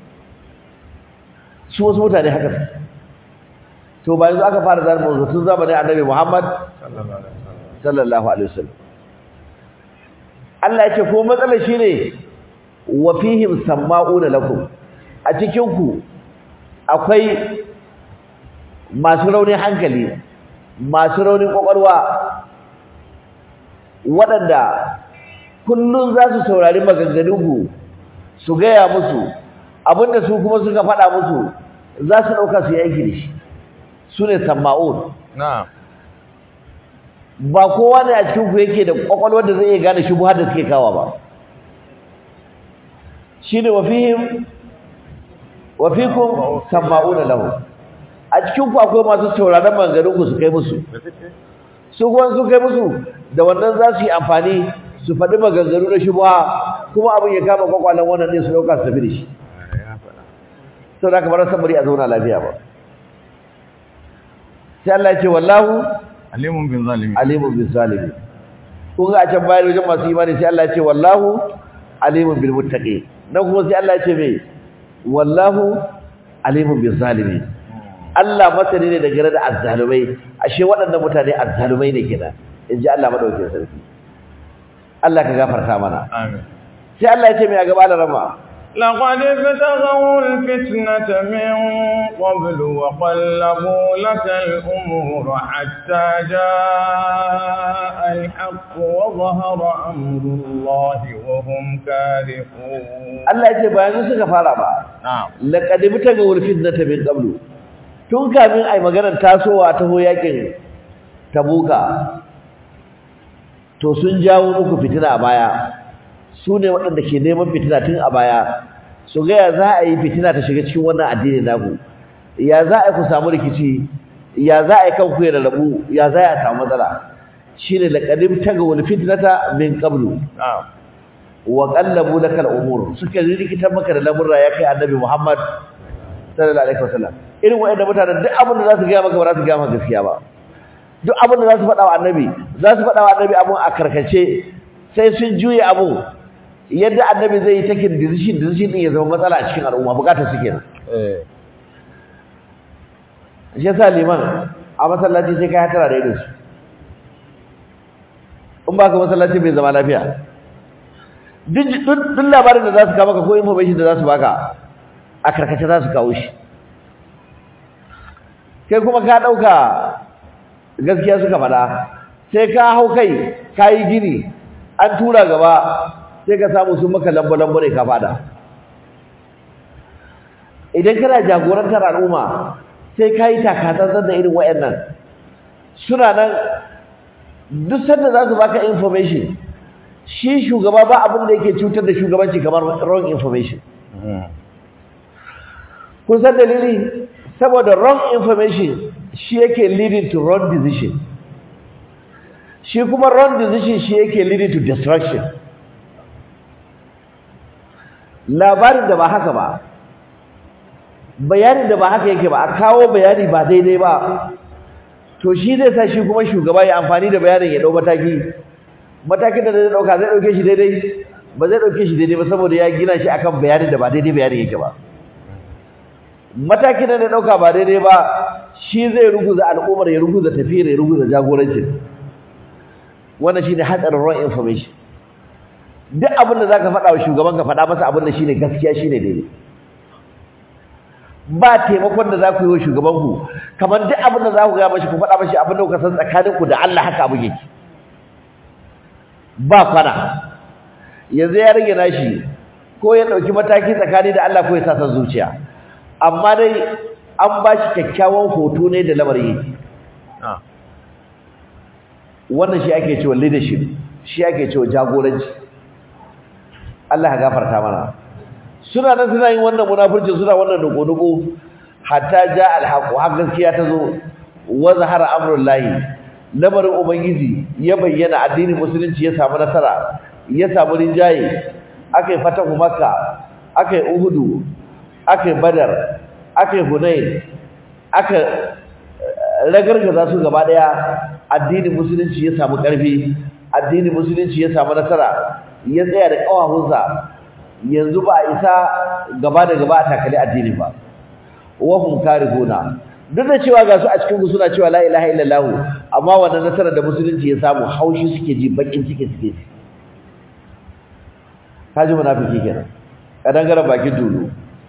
[SPEAKER 2] su wasu mutane haka to ba yanzu aka fara zama wanzu tun zamanin annabi muhammad sallallahu alaihi wasallam Allah ya ce ko matsalar shi ne wa fihim samma'una lakum a cikin ku akwai masu raunin hankali masu raunin kwakwalwa waɗanda kullum za su saurari maganganunku su gaya musu abinda su kuma suka faɗa musu za su ɗauka su yi aiki da shi su ne samma'un ba kowa ne a cikinku yake da kwakwalwar da zai iya gane shi da suke kawa ba shi ne wafihim wafikun samma'una lahu a cikinku akwai masu sauraron maganganunku su kai musu su kuma su kai musu da wannan za su yi amfani su faɗi maganganu na shubha kuma abin ya kama kwakwalen wannan ne su ɗauka su tafi da shi sau da kamar san bari a zauna lafiya ba sai Allah ya ce wallahu
[SPEAKER 1] alimun bin zalimi
[SPEAKER 2] alimun bin zalimi kun ga a can bayan wajen masu imani sai Allah ya ce wallahu alimun bil muttaqi nan kuma sai Allah ya ce me wallahu alimun bin zalimi Allah masani ne da gare da azzalumai ashe waɗannan mutane azzalumai ne kenan inji Allah madaukakin sarki Allah ka gafarta mana
[SPEAKER 1] amin
[SPEAKER 2] sai Allah ya ce mai a gaba da rama
[SPEAKER 1] لقد ابتغوا الفتنة من قبل وقلبوا لك الأمور حتى جاء الحق وظهر أمر الله وهم كارهون
[SPEAKER 2] Allah ya ce bayan suka fara ba
[SPEAKER 1] نعم
[SPEAKER 2] laqad ibtagaw al-fitnata min qablu tun kamin ai maganar tasowa ta ho yakin tabuka to sun jawo muku fitina a baya su ne waɗanda ke neman fitina tun a baya su ga ya za a yi fitina ta shiga cikin wannan addini naku ya za a yi ku samu rikici ya za a yi kanku ya rarrabu ya za a samu matsala shine laqad ibtagaw al-fitnata min qablu
[SPEAKER 1] نعم
[SPEAKER 2] wa qallabu lakal umur suka rikitar maka da lamurra ya kai annabi Muhammad sallallahu alaihi wasallam irin wayannan mutanen duk abin da za su ga maka ba za su ga maka gaskiya ba duk abin da za su faɗa wa annabi za su faɗa wa annabi abun a karkace sai sun juye abu yadda annabi zai yi takin decision decision din ya zama matsala a cikin al'umma bukatar su kenan
[SPEAKER 1] eh
[SPEAKER 2] shi yasa liman a masallaci sai kai hatara da irin su in ba ka masallaci bai zama lafiya duk duk labarin da za su kawo maka ko information da za su baka a karkace za su kawo shi kai kuma ka ɗauka gaskiya suka faɗa sai ka hau kai ka yi gini an tura gaba sai ka samu sun maka lambo-lambo ne ka fada idan kana jagorantar al'umma sai ka yi takatsantsan da irin wayannan suna nan duk sanda za su baka information shi shugaba ba abin da yake cutar da shugabanci kamar wrong information kun san dalili saboda wrong information shi yake leading to wrong decision shi kuma wrong decision shi yake leading to destruction labarin da ba haka ba bayanin da ba haka yake ba a kawo bayani ba daidai ba to shi zai sa shi kuma shugaba ya amfani da bayanin ya dau mataki matakin da zai dauka zai dauke shi daidai ba zai dauke shi daidai ba saboda ya gina shi akan bayanin da ba daidai bayanin yake ba matakin da zai dauka ba daidai ba shi zai ruguza al'ummar ya ruguza tafiyar ya ruguza jagorancin wannan shine hatsarin wrong information duk abin da zaka faɗa wa shugaban ka faɗa masa abin da shine gaskiya shine daidai ba taimakon da za ku yi wa shugaban ku kamar duk abin da za ku ga mashi ku faɗa mashi abin da kuka san tsakanin ku da Allah haka abu yake ba kwana yanzu ya rage nashi ko ya ɗauki mataki tsakani da Allah ko ya sa san zuciya amma dai an ba shi kyakkyawan hoto ne da lamarin yake wannan shi ake cewa leadership shi ake cewa jagoranci Allah ya gafarta mana suna nan suna yin wannan munafurci suna wannan duku-duku hatta ja alhaqu har gaskiya ta zo wa zahara amrullahi lamarin ubangiji ya bayyana addinin musulunci ya samu nasara ya samu rinjaye akai fatahu makka akai uhudu akai badar akai hunain aka ragargaza su gaba daya addinin musulunci ya samu karfi addinin musulunci ya samu nasara ya tsaya da kawahunsa yanzu ba a isa gaba da gaba a takali addini ba wa hum karihuna duk da cewa ga su a cikin suna cewa la ilaha illallah amma wannan nasara da musulunci ya samu haushi suke ji bakin ciki suke ji kaji munafiki kenan kadangaren bakin tulu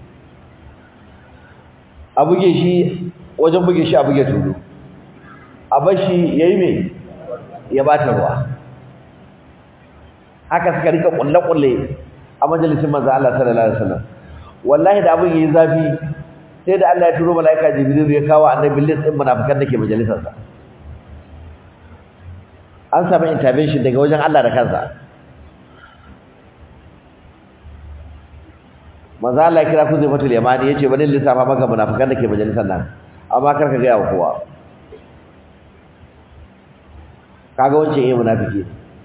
[SPEAKER 2] a buge shi wajen buge shi a buge tulu a bashi yayi me ya bata ruwa haka suka rika kulle-kulle a majalisin manzo Allah sallallahu alaihi wasallam wallahi da abin yayi zafi sai da Allah ya turo malaika Jibril ya kawo annabi list din munafikan dake majalisar sa an samu intervention daga wajen Allah da kansa manzo Allah ya kira ku zai fatul yamani yace bari lissafa maka munafikan dake majalisar nan amma kar ka ga yawa kowa kaga wancan yayi munafiki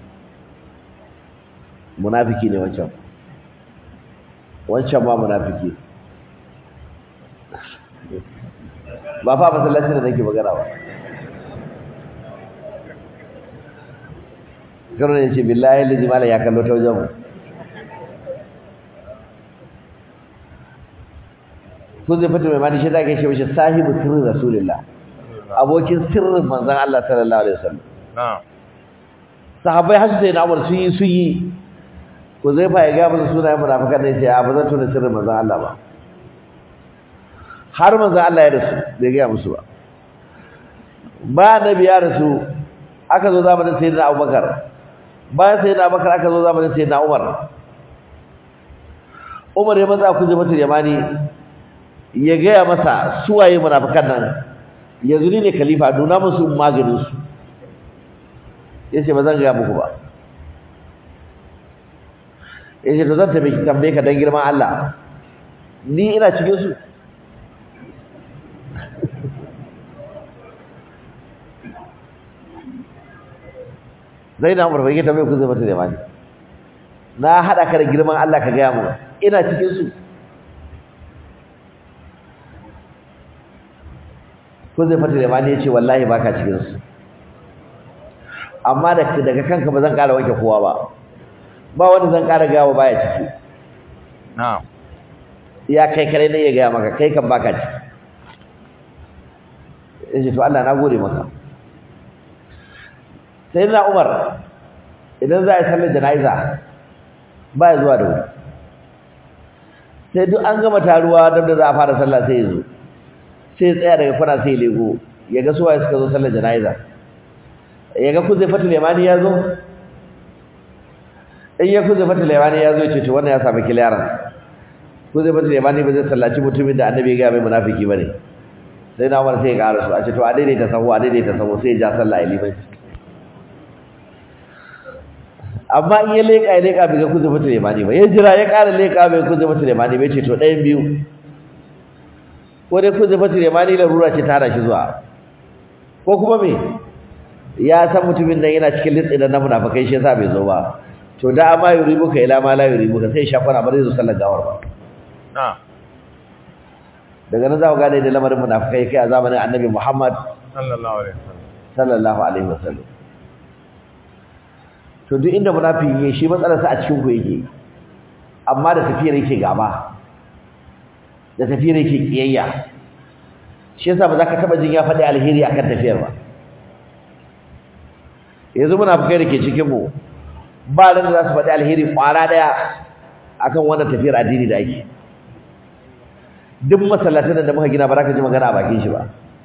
[SPEAKER 2] munafiki ne wancan wancan ma munafiki ba fa masallacin da nake magana ba karo ne ce billahi lazi mala ya kallo ta wajen mu kun zai fata mai mani shi da ke shi mashi sahibu sirrin rasulullah abokin sirrin manzon Allah sallallahu alaihi wasallam sahabbai har sai na Umar sun yi sun yi ko zai fa ya ga musu sunayen munafikan ne sai a ba zan tuna sirrin manzon Allah ba har manzon Allah ya rasu bai ga musu ba ba nabi ya rasu aka zo zamanin sayyidina Abubakar bayan sayyidina Abubakar aka zo zamanin sayyidina Umar Umar ya matsa ku jama'a Yamani ya gaya masa suwaye munafikan nan yanzu ni ne khalifa nuna musu maganin su yace ba zan ga muku ba yace to zan tafi tambaye ka dan girman Allah ni ina cikin su zai na umar bai tambaye ku zai mata da mani na hada ka da girman Allah ka gaya mu ina cikin su ko zai fata da mani yace wallahi baka cikin su amma daga kanka ba zan ƙara wanke kowa ba ba wanda zan ƙara gawa baya ciki
[SPEAKER 1] na'am
[SPEAKER 2] ya kai kare ne ya gaya maka kai kan baka ciki yace to Allah na gode maka sai na Umar idan za a yi sallar jana'iza ba ya zuwa da wuri sai duk an gama taruwa don da za a fara sallah sai ya zo sai tsaya daga kwana sai lego ya ga suwaye suka zo sallar jana'iza ya ga kuzai fatul yamani ya zo in ya kuzai fatul yamani ya zo ya ce to wannan ya samu kiliyaran kuzai fatul yamani ba zai sallaci mutumin da annabi ya ga mai munafiki bane sai na umar sai ya ƙara su a ce to a daidaita sahu a daidaita sahu sai ya ja sallah a limanci amma in ya leƙa ya leƙa bai ga kuzai fatul yamani ba ya jira ya ƙara leƙa bai kuzai fatul yamani bai ce to ɗayan biyu ko dai kuzai fatul yamani larura ce ta hana shi zuwa ko kuma me ya san mutumin nan yana cikin litsi da na munafikai shi yasa bai zo ba to da amma yuribuka ila ma la yuribuka sai shafara ba zai zo sallar gawar ba
[SPEAKER 1] na
[SPEAKER 2] daga nan za ku gane da lamarin munafikai kai a zamanin annabi Muhammad
[SPEAKER 1] sallallahu alaihi wasallam
[SPEAKER 2] sallallahu alaihi wasallam to duk inda munafiki yake shi matsalarsa a cikin ku yake amma da tafiyar yake gaba da tafiyar yake kiyayya shi yasa ba za ka taba jin ya faɗi alheri akan tafiyar ba yanzu munafikai da ke cikin mu ba ran da za su faɗi alheri ƙwara ɗaya akan wannan tafiyar addini da ake duk masallatan da muka gina ba za ka ji magana a bakin shi ba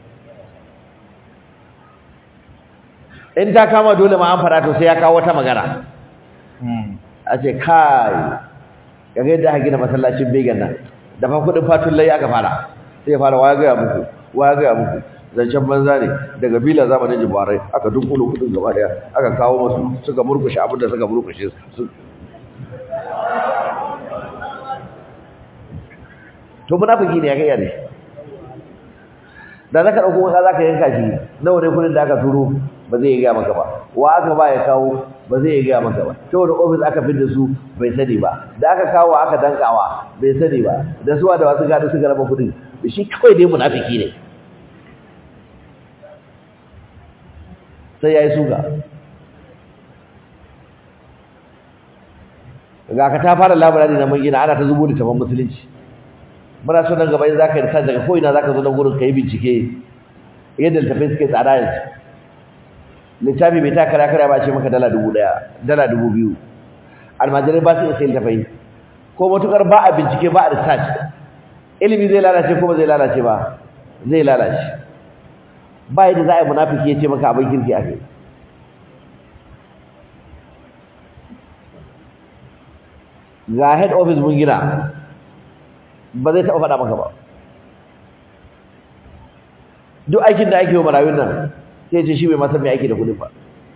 [SPEAKER 2] in ta kama dole ma an fara to sai ya kawo wata magana a ce kai kaga yadda aka gina masallacin began nan da fa kudin fatun lai aka fara sai ya fara waya ga muku waya ga muku zancen banza ne daga bila zamanin jibarai aka dunkulo kudin gaba daya aka kawo masu suka murkushe abin da suka murkushe su to munafiki ne ya kai ne da zaka dauko wanda zaka yanka shi nawa ne kudin da aka turo ba zai ga maka ba wa aka ba ya kawo ba zai ga maka ba saboda office aka fidda su bai sani ba da aka kawo aka dankawa bai sani ba da suwa da wasu gado suka raba kudin shi kawai dai munafiki ne sai yayi suga ga ka ta fara labarari na mun gina ana ta zubo da taban musulunci muna so nan gaba in zaka yi daga ko ina zaka zo nan gurin kai bincike yadda littafai suke tsada yanzu littafi bai ta kara kara ba ce maka dala dubu daya dala dubu biyu almajirai ba su iya sai littafai ko matukar ba a bincike ba a research ilimi zai lalace ko ba zai lalace ba zai lalace ba yadda za a yi munafiki ya ce maka abin kirki a kai ga head office mun gina ba zai taɓa faɗa maka ba duk aikin da ake yi wa marayun nan sai ce shi bai masa mai aiki da kudin ba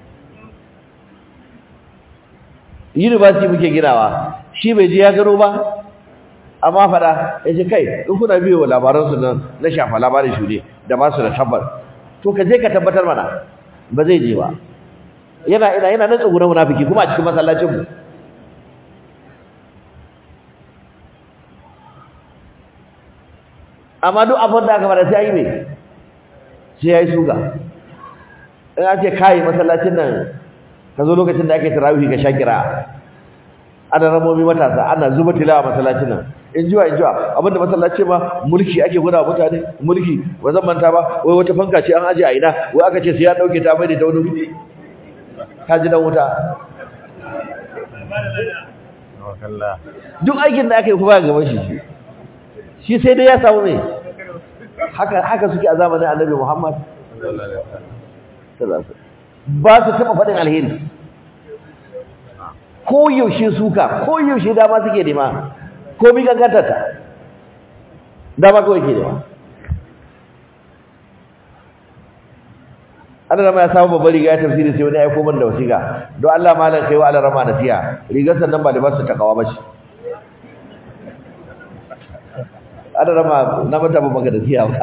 [SPEAKER 2] university muke ginawa shi bai je ya gano ba amma faɗa ya ce kai in kuna biyo labaransu nan na shafa labarin shuɗe da ba su da tabbas to ka je ka tabbatar mana ba zai je ba yana ina yana nan tsuguna munafiki kuma a cikin masallacin mu amma duk abin da aka fara sai yi mai sai yayi suga in an ce kai masallacin nan ka zo lokacin da ake tarawih ka sha kira ana ramomi matasa ana zuba tilawa masallacin nan in jiwa in jiwa abinda masallaci ma mulki ake guda mutane mulki ba zan manta ba wai wata fanka ce an aje a ina wai aka ce sai ya dauke ta mai da wani ka ji dan wuta duk aikin da aka yi kuma gaban shi shi sai dai ya samu mai haka haka suke a zamanin annabi Muhammad ba su taba faɗin alheri ko yaushe suka ko yaushe dama suke nema ko bi gangantarta dama kawai ke nema an rama ya samu babbar riga ya tafsiri sai wani ya aiko man da wasiƙa don Allah malam kai wa Allah rama nasiya rigar sannan ba libasu takawa ba shi ana rama na mata ba maka da siya ba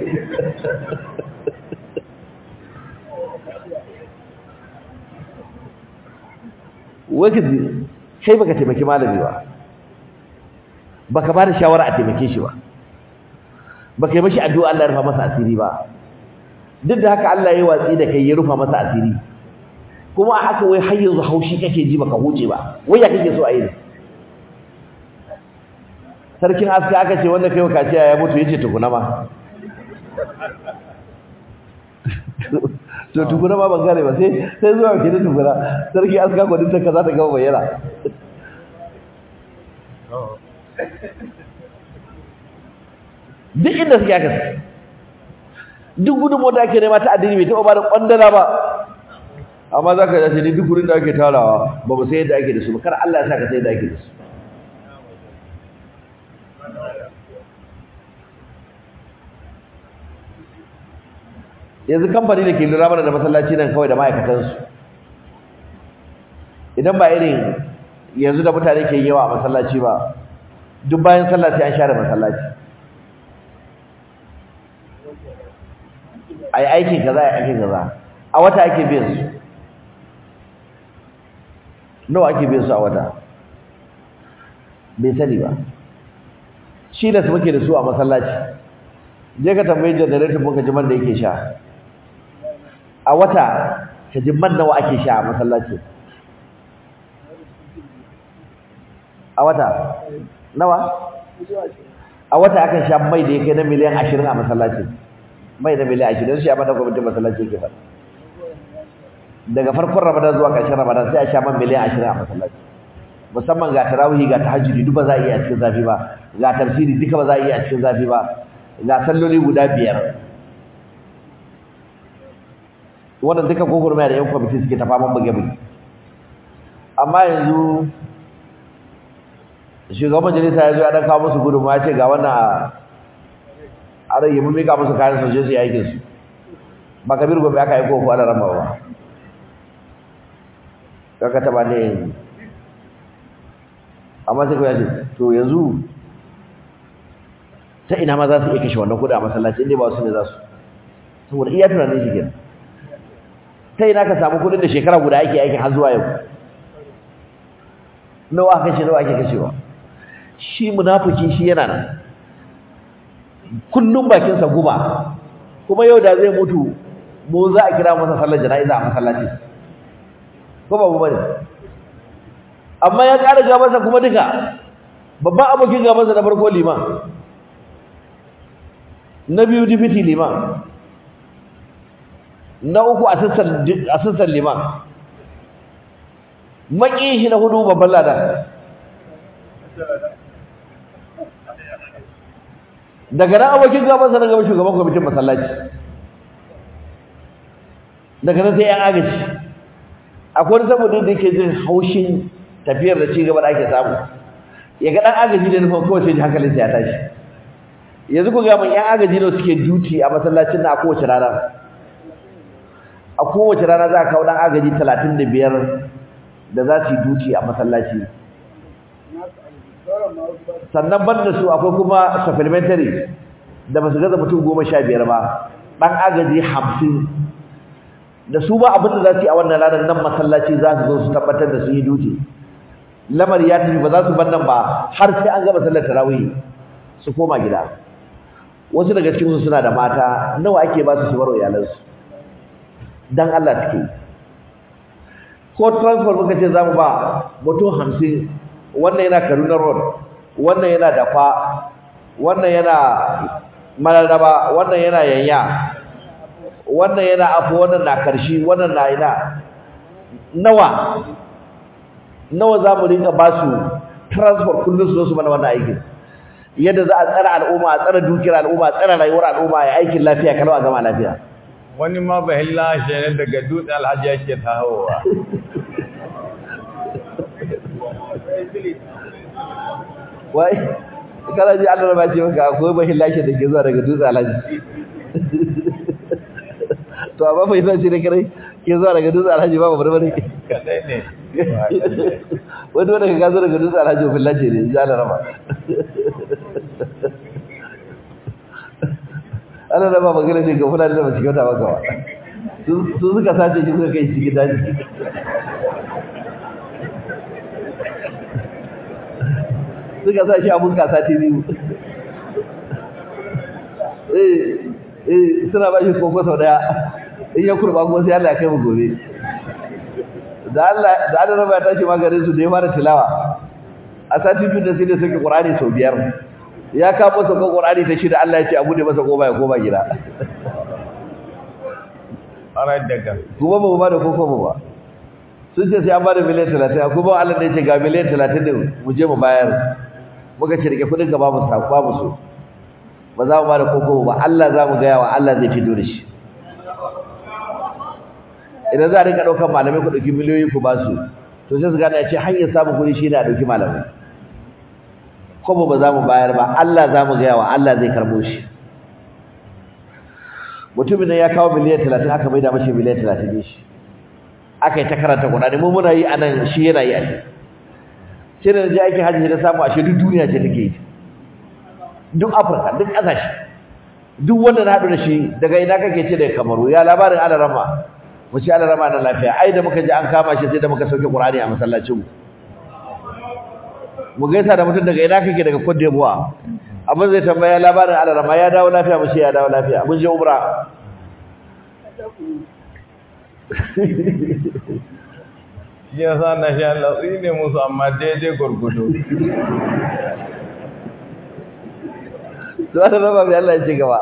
[SPEAKER 2] wakil kai baka taimaki malami ba baka ba da shawara a taimake shi ba baka yi mashi addu'a Allah ya rufa masa asiri ba duk da haka Allah ya watsi da kai ya rufa masa asiri kuma a haka wai har yanzu haushi kake ji baka huce ba wai ya kake so a yi sarkin aska aka ce wanda kai kaciya ya mutu yace tukuna ma to tukuna ma ban gane ba sai sai zuwa ke da tukuna sarki aska ko dinta kaza ta gaba bayyana duk inda suke aka duk gudunmu da ake nema ta addini bai taɓa ba da ƙwandala ba amma za ka yace ni duk wurin da ake tarawa ba mu sai yadda ake da su ba kar Allah ya sa ka sai yadda ake da su yanzu kamfani da ke lura mana da masallaci nan kawai da ma'aikatansu idan ba irin yanzu da mutane ke yawa a masallaci ba duk bayan sallah sai an share masallaci ai aikin kaza ai aikin kaza a wata ake biyan su nawa ake biyan su a wata bai sani ba shi da su muke da su a masallaci je ka tambayi generator muka ji man da yake sha a wata ka ji man nawa ake sha a masallaci a wata nawa a wata akan sha mai da ya kai na miliyan ashirin a masallaci mai na miliyan ashirin shi a mana gwamnatin masallaci ke ba daga farkon ramadan zuwa ƙarshen ramadan sai a sha man miliyan ashirin a masallaci musamman ga tarawihi ga tahajjudi duk ba za a iya a cikin zafi ba ga tafsiri duka ba za a iya a cikin zafi ba ga salloli guda biyar wannan duka gogurmaya da yan kwamiti suke ta faman buge-buge amma yanzu shugaban majalisa ya zo ya dan kawo musu gudunmawa ya ce ga wannan a rage mun mika musu kayan sosai su yi aikinsu ba kabir gobe aka yi koko ana rama ba kaka taba ne amma sai kawai ya ce to yanzu ta ina ma za su iya kashe wannan kudi a masallaci inda ba su ne za su saboda iya tunanin shi kenan ta ina ka samu kudin da shekara guda ake aikin har zuwa yau nawa kashe nawa ake kashewa shi munafiki shi yana nan kullum bakinsa guba kuma yau da zai mutu mu za a kira masa sallar jana'iza a masallaci ko ba mu bane amma ya ƙara gabansa kuma duka babban abokin gabansa na farko liman na biyu dipiti liman na uku asistan liman maƙi shi na hudu babban ladan daga nan abokin gabansa na gaba shugaban kwamitin masallaci daga nan sai yan agaji akwai wani saboda da yake jin haushin tafiyar da ci gaba da ake samu ya ga dan agaji da nufin kawai sai ji hankalinsa ya tashi yanzu ku ga mun yan agaji ne suke duty a masallacin na a kowace rana a kowace rana za a kawo dan agaji talatin da biyar da za su yi duty a masallaci sannan banda su akwai kuma supplementary da ba su gaza mutum goma sha biyar ba ɗan agaji hamsin da su ba abin da za su yi a wannan ranar nan masallaci za su zo su tabbatar da su yi duty lamari ya tafi ba za su bar nan ba har sai an gama sallar tarawih su koma gida wasu daga cikin su suna da mata nawa ake ba su su baro iyalansu dan Allah take ko transport muka ce zamu ba mutum hamsin wannan yana Kaduna road wannan yana Dafa wannan yana Mararaba wannan yana Yanya wannan yana Afo wannan na Karshi wannan na ina nawa nawa zamu rinka ba su transport kullun su zo su mana wannan aikin yadda za a tsara al'umma a tsara dukiyar al'umma a tsara rayuwar al'umma ya aikin lafiya kalau a gama lafiya
[SPEAKER 1] wani ma ba hilla shi ne daga dutse alhaji yake tahowa
[SPEAKER 2] wai kana ji Allah ba ce maka akwai ba hilla shi da ke zuwa daga dutse alhaji to amma bai san shi ne kare ke zuwa daga dutse alhaji ba babar bane
[SPEAKER 1] kadai ne
[SPEAKER 2] wani wanda ka gazo daga dutse alhaji ba hilla ce ne ji Allah rama Allah rama magana ne ga fulani da ba su kyauta maka ba su suka sace shi suka kai shi gida daji suka sa shi abun kasa ta biyu eh eh suna ba shi koko sau daya in ya kurba kuma sai Allah ya kai mu gobe da Allah da Allah raba ya tashi magarin su da ya fara tilawa a sati biyu da sai da suke Qur'ani sau biyar ya kamo sauka Qur'ani ta shida Allah ya ce abu ne masa koma ya koma gida
[SPEAKER 1] arai daga
[SPEAKER 2] kuma ba mu ba da koko ba ba sun ce sai an ba da miliyan talatin kuma Allah ne ya ce ga miliyan talatin din mu je mu bayar muka ce rike kudin ka babu sa babu so ba za mu ba da koko ba Allah za mu gaya wa Allah zai fito da shi idan za a rinka ɗaukar malamai ku ɗauki miliyoyi ku ba su to sai su gane ya ce hanyar samun kuɗi shi ne a ɗauki malamai ko ba za mu bayar ba Allah za mu gaya wa Allah zai karɓo shi mutumin nan ya kawo miliyan talatin aka maida mashi miliyan talatin ne shi aka yi ta karanta kuɗaɗe mu muna yi a nan shi yana yi a shi sai da je aikin hajji na samu ashe duk duniya ce take yi duk afirka duk ƙasashe duk wanda na haɗu da shi daga ina kake ce daga kamaru ya labarin alarama mu ce alarama na lafiya ai da muka ji an kama shi sai da muka sauke qur'ani a masallacin mu mu gaisa da mutum daga ina kake daga Cote d'Ivoire abin zai tambaya labarin alarama ya dawo lafiya mu ce ya dawo lafiya mun je umra
[SPEAKER 1] shi yasa na sha latsi ne musu amma daidai gurgudu
[SPEAKER 2] zuwa da raba mai Allah ya ci gaba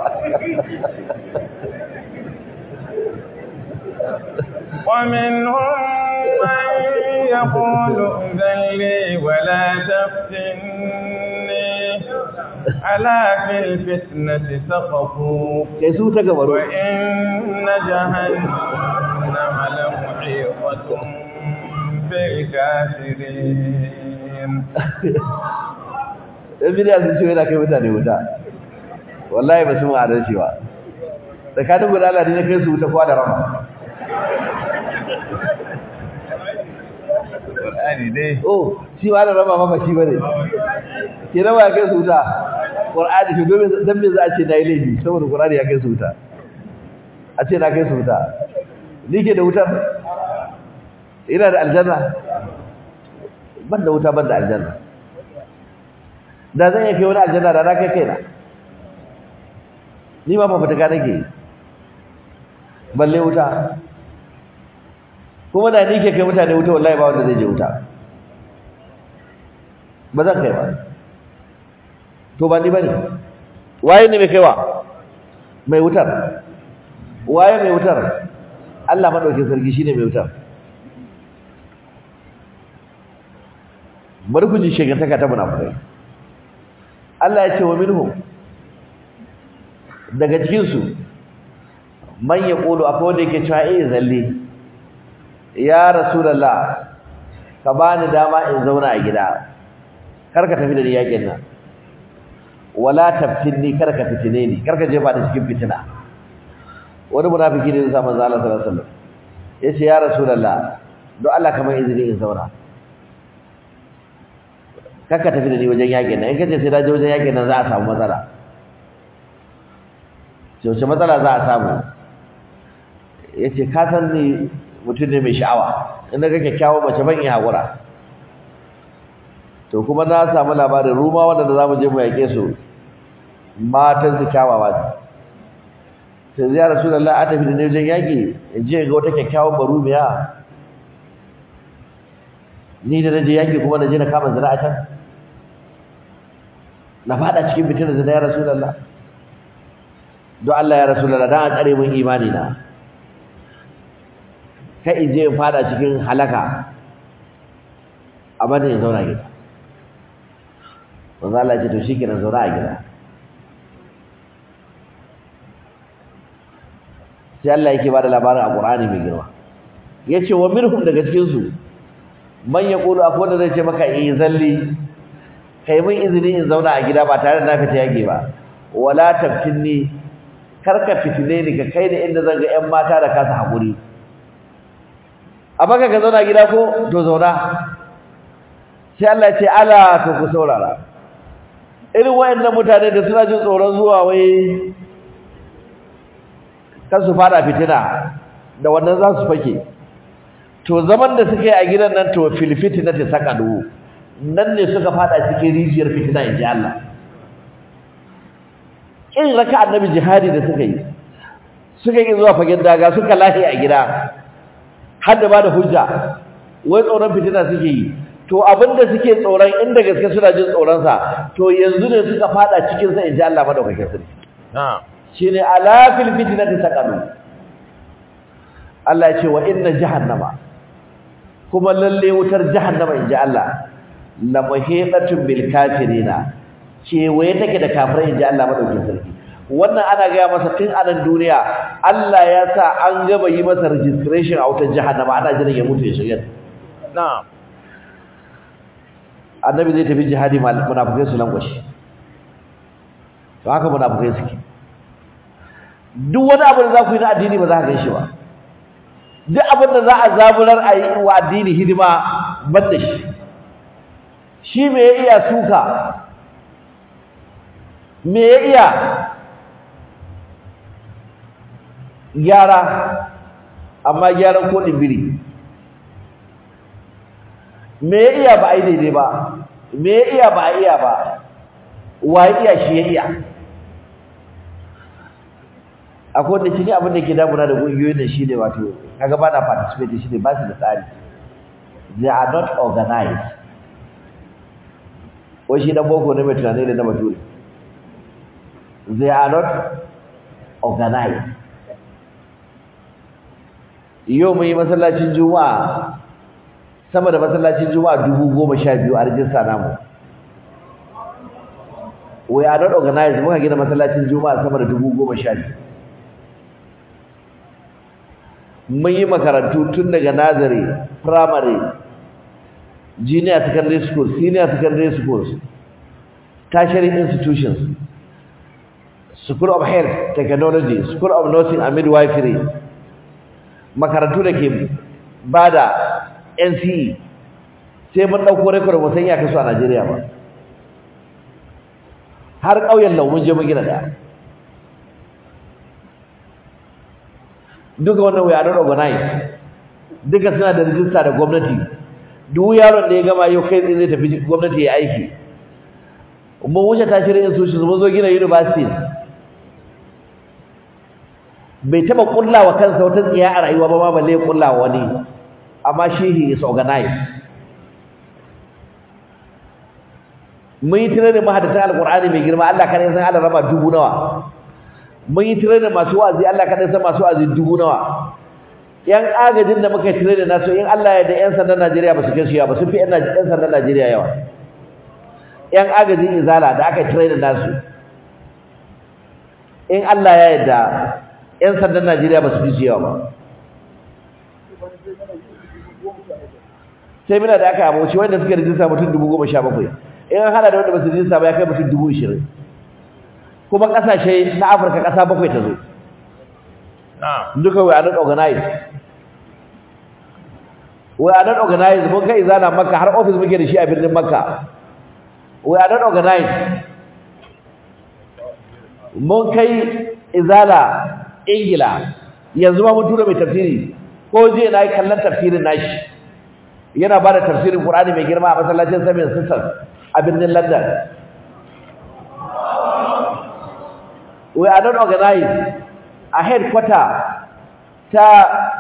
[SPEAKER 1] ومنهم من يقول ائذن لي ولا تفتني ألا في الفتنة سقطوا
[SPEAKER 2] kai su ta gabaru
[SPEAKER 1] وإن جهنم لمحيطة بالكافرين
[SPEAKER 2] ɗan bidiya sun ce yana kai mutane wuta wallahi ba su mu adalci ba tsakanin guda Allah ne na kai su wuta kwa da rama
[SPEAKER 1] Qur'ani dai
[SPEAKER 2] oh shi ma da rama ma ba shi bane ke nawa ya kai su wuta qur'ani to domin dan me za a ce na yi laifi saboda qur'ani ya kai su wuta a ce na kai su wuta ni ke da wutar ina da aljanna ban da wuta ban da aljanna da zan iya kai wani aljanna da na kai kaina ni ma ba fitaka nake yi. balle wuta kuma da ni ke kai mutane wuta wallahi ba wanda zai je wuta ba zan kai ba to ba ni bane waye ne mai kaiwa mai wutar waye mai wutar Allah madaukakin sarki shine mai wutar bari ku ji shegantaka ta munafikai Allah ya ce wa minhum daga cikin su man yaqulu akwai wanda yake cewa eh zalle ya rasulullah ka bani dama in zauna a gida kar ka tafi da ni yakin nan wala taftinni kar ka fitine ni kar ka jefa da cikin fitina wani munafiki ne zai manzo Allah sallallahu alaihi wasallam yace ya rasulullah don Allah kamar izini in zauna kar ka tafi da ni wajen yakin nan in kace sai da je wajen yakin nan za a samu matsala sai wace matsala za a samu yace ka san ni mutum ne mai sha'awa in ga kyakkyawan mace ban yi hakura to kuma na samu labarin ruma wanda za mu je mu yake su matan su kyawawa ne sai zai rasulullah a tafi da ne wajen yaki in je ga wata kyakkyawan barumiya ni da naje yaki kuma naje na kama zina a can na fada cikin fitina zina ya rasulullah don Allah ya rasulullah dan a tsare mun imani na kai in je in fada cikin halaka amma da in zauna gida manzo Allah ya ce to shikenan zauna a gida sai Allah yake bada labarin a Qur'ani mai girma yace wa minhum daga cikin su man yaqulu akwai wanda zai ce maka eh zalli kai mun izini in zauna a gida ba tare da na fita yage ba wala taftinni karka fitine ni ka kai da inda zan ga ƴan mata da kasa hakuri amma ka zauna gida ko to zauna sai Allah ya ce ala to ku saurara irin wayannan mutane da suna jin tsoron zuwa wai kan su fada fitina da wannan za su fake to zaman da suka yi a gidan nan to fil fitnati saqadu nan ne suka fada cikin rijiyar fitina inji Allah kin raka annabi jihadi da suka yi suka yi zuwa fagen daga suka lahi a gida har da ba da hujja wai tsoron fitina suke yi to abinda suke tsoron inda gaske suna jin tsoron sa to yanzu ne suka fada cikin sa inji Allah madaukakin sarki
[SPEAKER 1] na'am
[SPEAKER 2] shine ala fil fitnati saqalu Allah ya ce wa inna jahannama kuma lalle wutar jahannama inji Allah la muhiqatun bil kafirina kewaye take da kafirai inji Allah madaukakin sarki wannan ana gaya masa tun a nan duniya Allah ya sa an gaba yi masa registration a wutar jahannama ana jiran ya mutu ya shiga
[SPEAKER 1] na'am
[SPEAKER 2] annabi zai tafi jihadi munafikai su lankwashi to haka munafikai suke duk wani abu da za ku yi na addini ba za ka gan shi ba duk abin da za a zaburar a yi wa addini hidima ban da shi shi me ya iya suka me ya iya gyara amma gyaran kodin biri me ya iya ba a yi daidai ba me ya iya ba a iya ba wa ya iya shi ya iya akwai wanda shi ne abin da ke damuna da ƙungiyoyin da shi ne wato kaga ba na participate shi ne ba su da tsari they are not organized wai shi dan boko ne mai tunani da na bature they are not organized yau mun yi masallacin juma'a sama da masallacin juma'a dubu goma sha biyu a rijista namu we are not organized muka gina masallacin juma'a sama da dubu goma sha biyu mun yi makarantu tun daga nazari primary junior secondary school senior secondary schools tertiary institutions school of health technology school of nursing and midwifery makarantu da ke bada NCE sai mun dauko record mu san ya kasu a Najeriya ba har ƙauyen lau mun je mun gina daya duka wannan we are not organized duka suna da rijista da gwamnati duk yaron da ya gama yau kai zai tafi gwamnati ya aiki mun wuce tashirin institutions mun zo gina universities bai taba kullawa kansa wata tsiya a rayuwa ba ma balle ya kullawa wani amma shi he is organized mun yi tare da mahadatan alqur'ani mai girma Allah kada ya san Allah raba dubu nawa mun yi tare da masu wa'azi Allah kada ya san masu wa'azi dubu nawa yan agajin da muka tare da nasu in Allah ya da yan sandan Najeriya ba su kai su yawa ba sun fi yan sandan Najeriya yawa yan agajin izala da aka tare da nasu in Allah ya yarda yan sandan Najeriya ba su fi su yawa ba sai muna da aka abuci wanda suka rijista mutum dubu goma sha bakwai in an hada da wanda ba su rijista ba ya kai mutum dubu ishirin kuma ƙasashe na afirka ƙasa bakwai ta zo duka we are not organized we are not organized mun kai izana makka har office muke da shi a birnin makka we are not organized mun kai izala ingila yanzu ma mun tura mai tafsiri ko je na yi kallon tafsirin nashi yana ba da tafsirin Qur'ani mai girma a masallacin Samin Sisters a birnin London. We are not organized a headquarter ta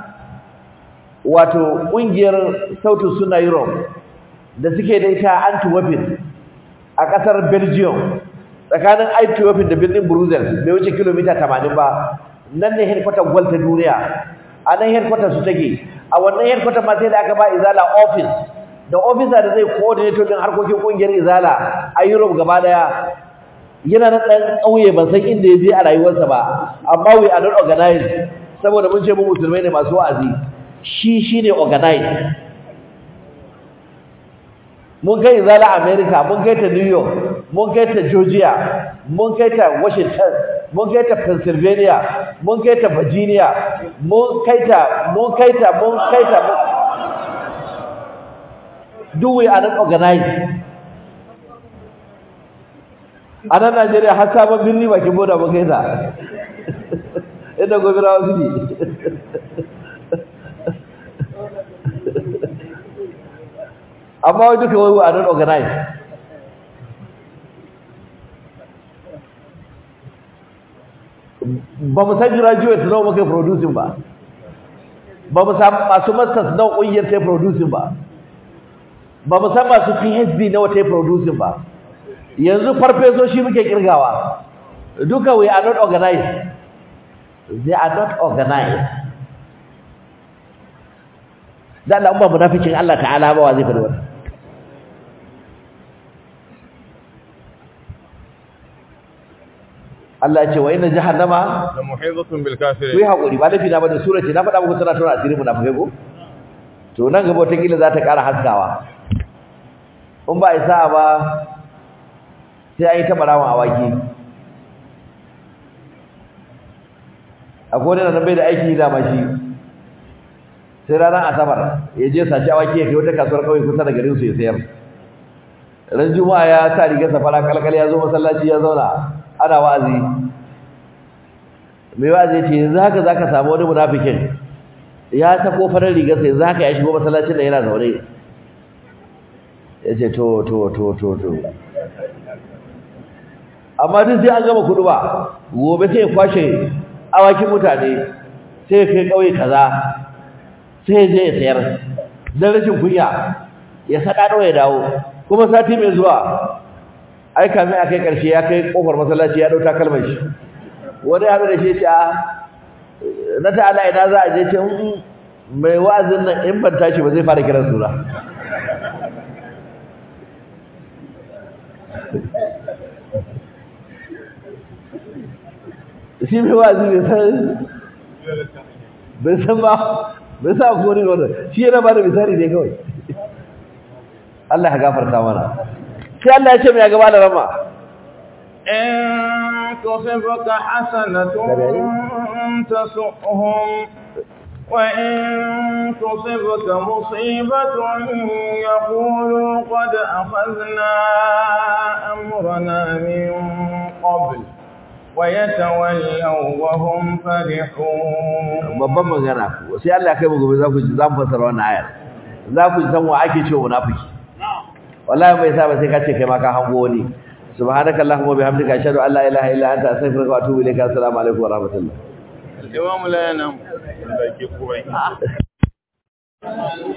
[SPEAKER 2] wato ƙungiyar sautin suna Europe da suke da ita Antwerp a ƙasar Belgium tsakanin Antwerp da birnin Brussels bai wuce kilomita 80 ba nan ne headquarter gwal ta duniya a nan headquarter su take a wannan headquarter ma sai da aka ba izala office da officer da zai coordinate din harkokin kungiyar izala a Europe gaba daya yana na dan kauye ban san inda yaje a rayuwarsa ba amma we are not organized saboda mun ce mu musulmai ne masu wa'azi shi shine organized mun kai izala America mun kai ta New York mun kai ta Georgia mun kai ta Washington mun kai ta Pennsylvania mun kai ta Virginia mun kai ta mun kai ta mun kai ta do we are not organized a nan Najeriya har sabon birni bakin boda mun kai ta inda gobe rawa suke amma wai duka wai we are not organized ba mu san graduate nawa muka producing ba ba mu san masu masters nawa kungiyar ta producing ba ba mu san masu PhD nawa ta producing ba yanzu farfesoshi muke kirgawa duka we are not organized they are not organized dan Allah ba munafikin Allah ta'ala ba wa zai faɗi wannan Allah ya ce wa inna jahannama
[SPEAKER 1] da muhizatun bil
[SPEAKER 2] ku yi
[SPEAKER 1] kafirin
[SPEAKER 2] haƙuri ba laifi na bane sura ce na faɗa muku tana tona asirin munafikai ko to nan gaba wata kila za ta ƙara haskawa in ba a isa ba sai an yi ta ɓarawan awaki akwai wani nan bai da aiki da mashi sai ranar asabar ya je sace awaki ya kai wata kasuwar ƙauye kusa da garin su ya sayar ran juma'a ya sa rigar safara kalkal ya zo masallaci ya zauna ana wa'azi mai wa'azi ya ce yanzu haka zaka samu wani munafikin ya sako farar rigar sai zaka ya shigo masallacin da yana zaune ya ce to to to to to amma duk sai an gama kudu ba gobe sai ya kwashe awakin mutane sai ya kai kauye kaza sai ya je ya sayar dan rashin kunya ya sadado ya dawo kuma sati mai zuwa ai kamin a kai karshe ya kai kofar masallaci ya dauka kalmar shi wani haɗu da shi ce a na ta'ala ina za a je ce "Mm, mai wa'azin nan in ban tashi ba zai fara kiran suna shi mai wa'azi bai san bai san ba bai sa ko ne wannan shi yana ba da misali ne kawai Allah ya gafarta mana sai Allah ya ce mai gaba da rama
[SPEAKER 1] إن تصبك حسنة تسؤهم وإن تصبك مصيبة يقولوا قد أخذنا أمرنا من قبل ويتولوا وهم فرحون
[SPEAKER 2] babban magana ku sai Allah ya kai mu gobe za ku ji za mu fassara wannan ayar za ku ji san wa ake cewa munafiki wallahi bai sa ba sai ka ce kai ma ka hango wani subhanaka allahumma bihamdika ashhadu an la ilaha illa anta astaghfiruka wa atubu ilayka assalamu alaikum wa rahmatullah
[SPEAKER 1] الإمام لا ينام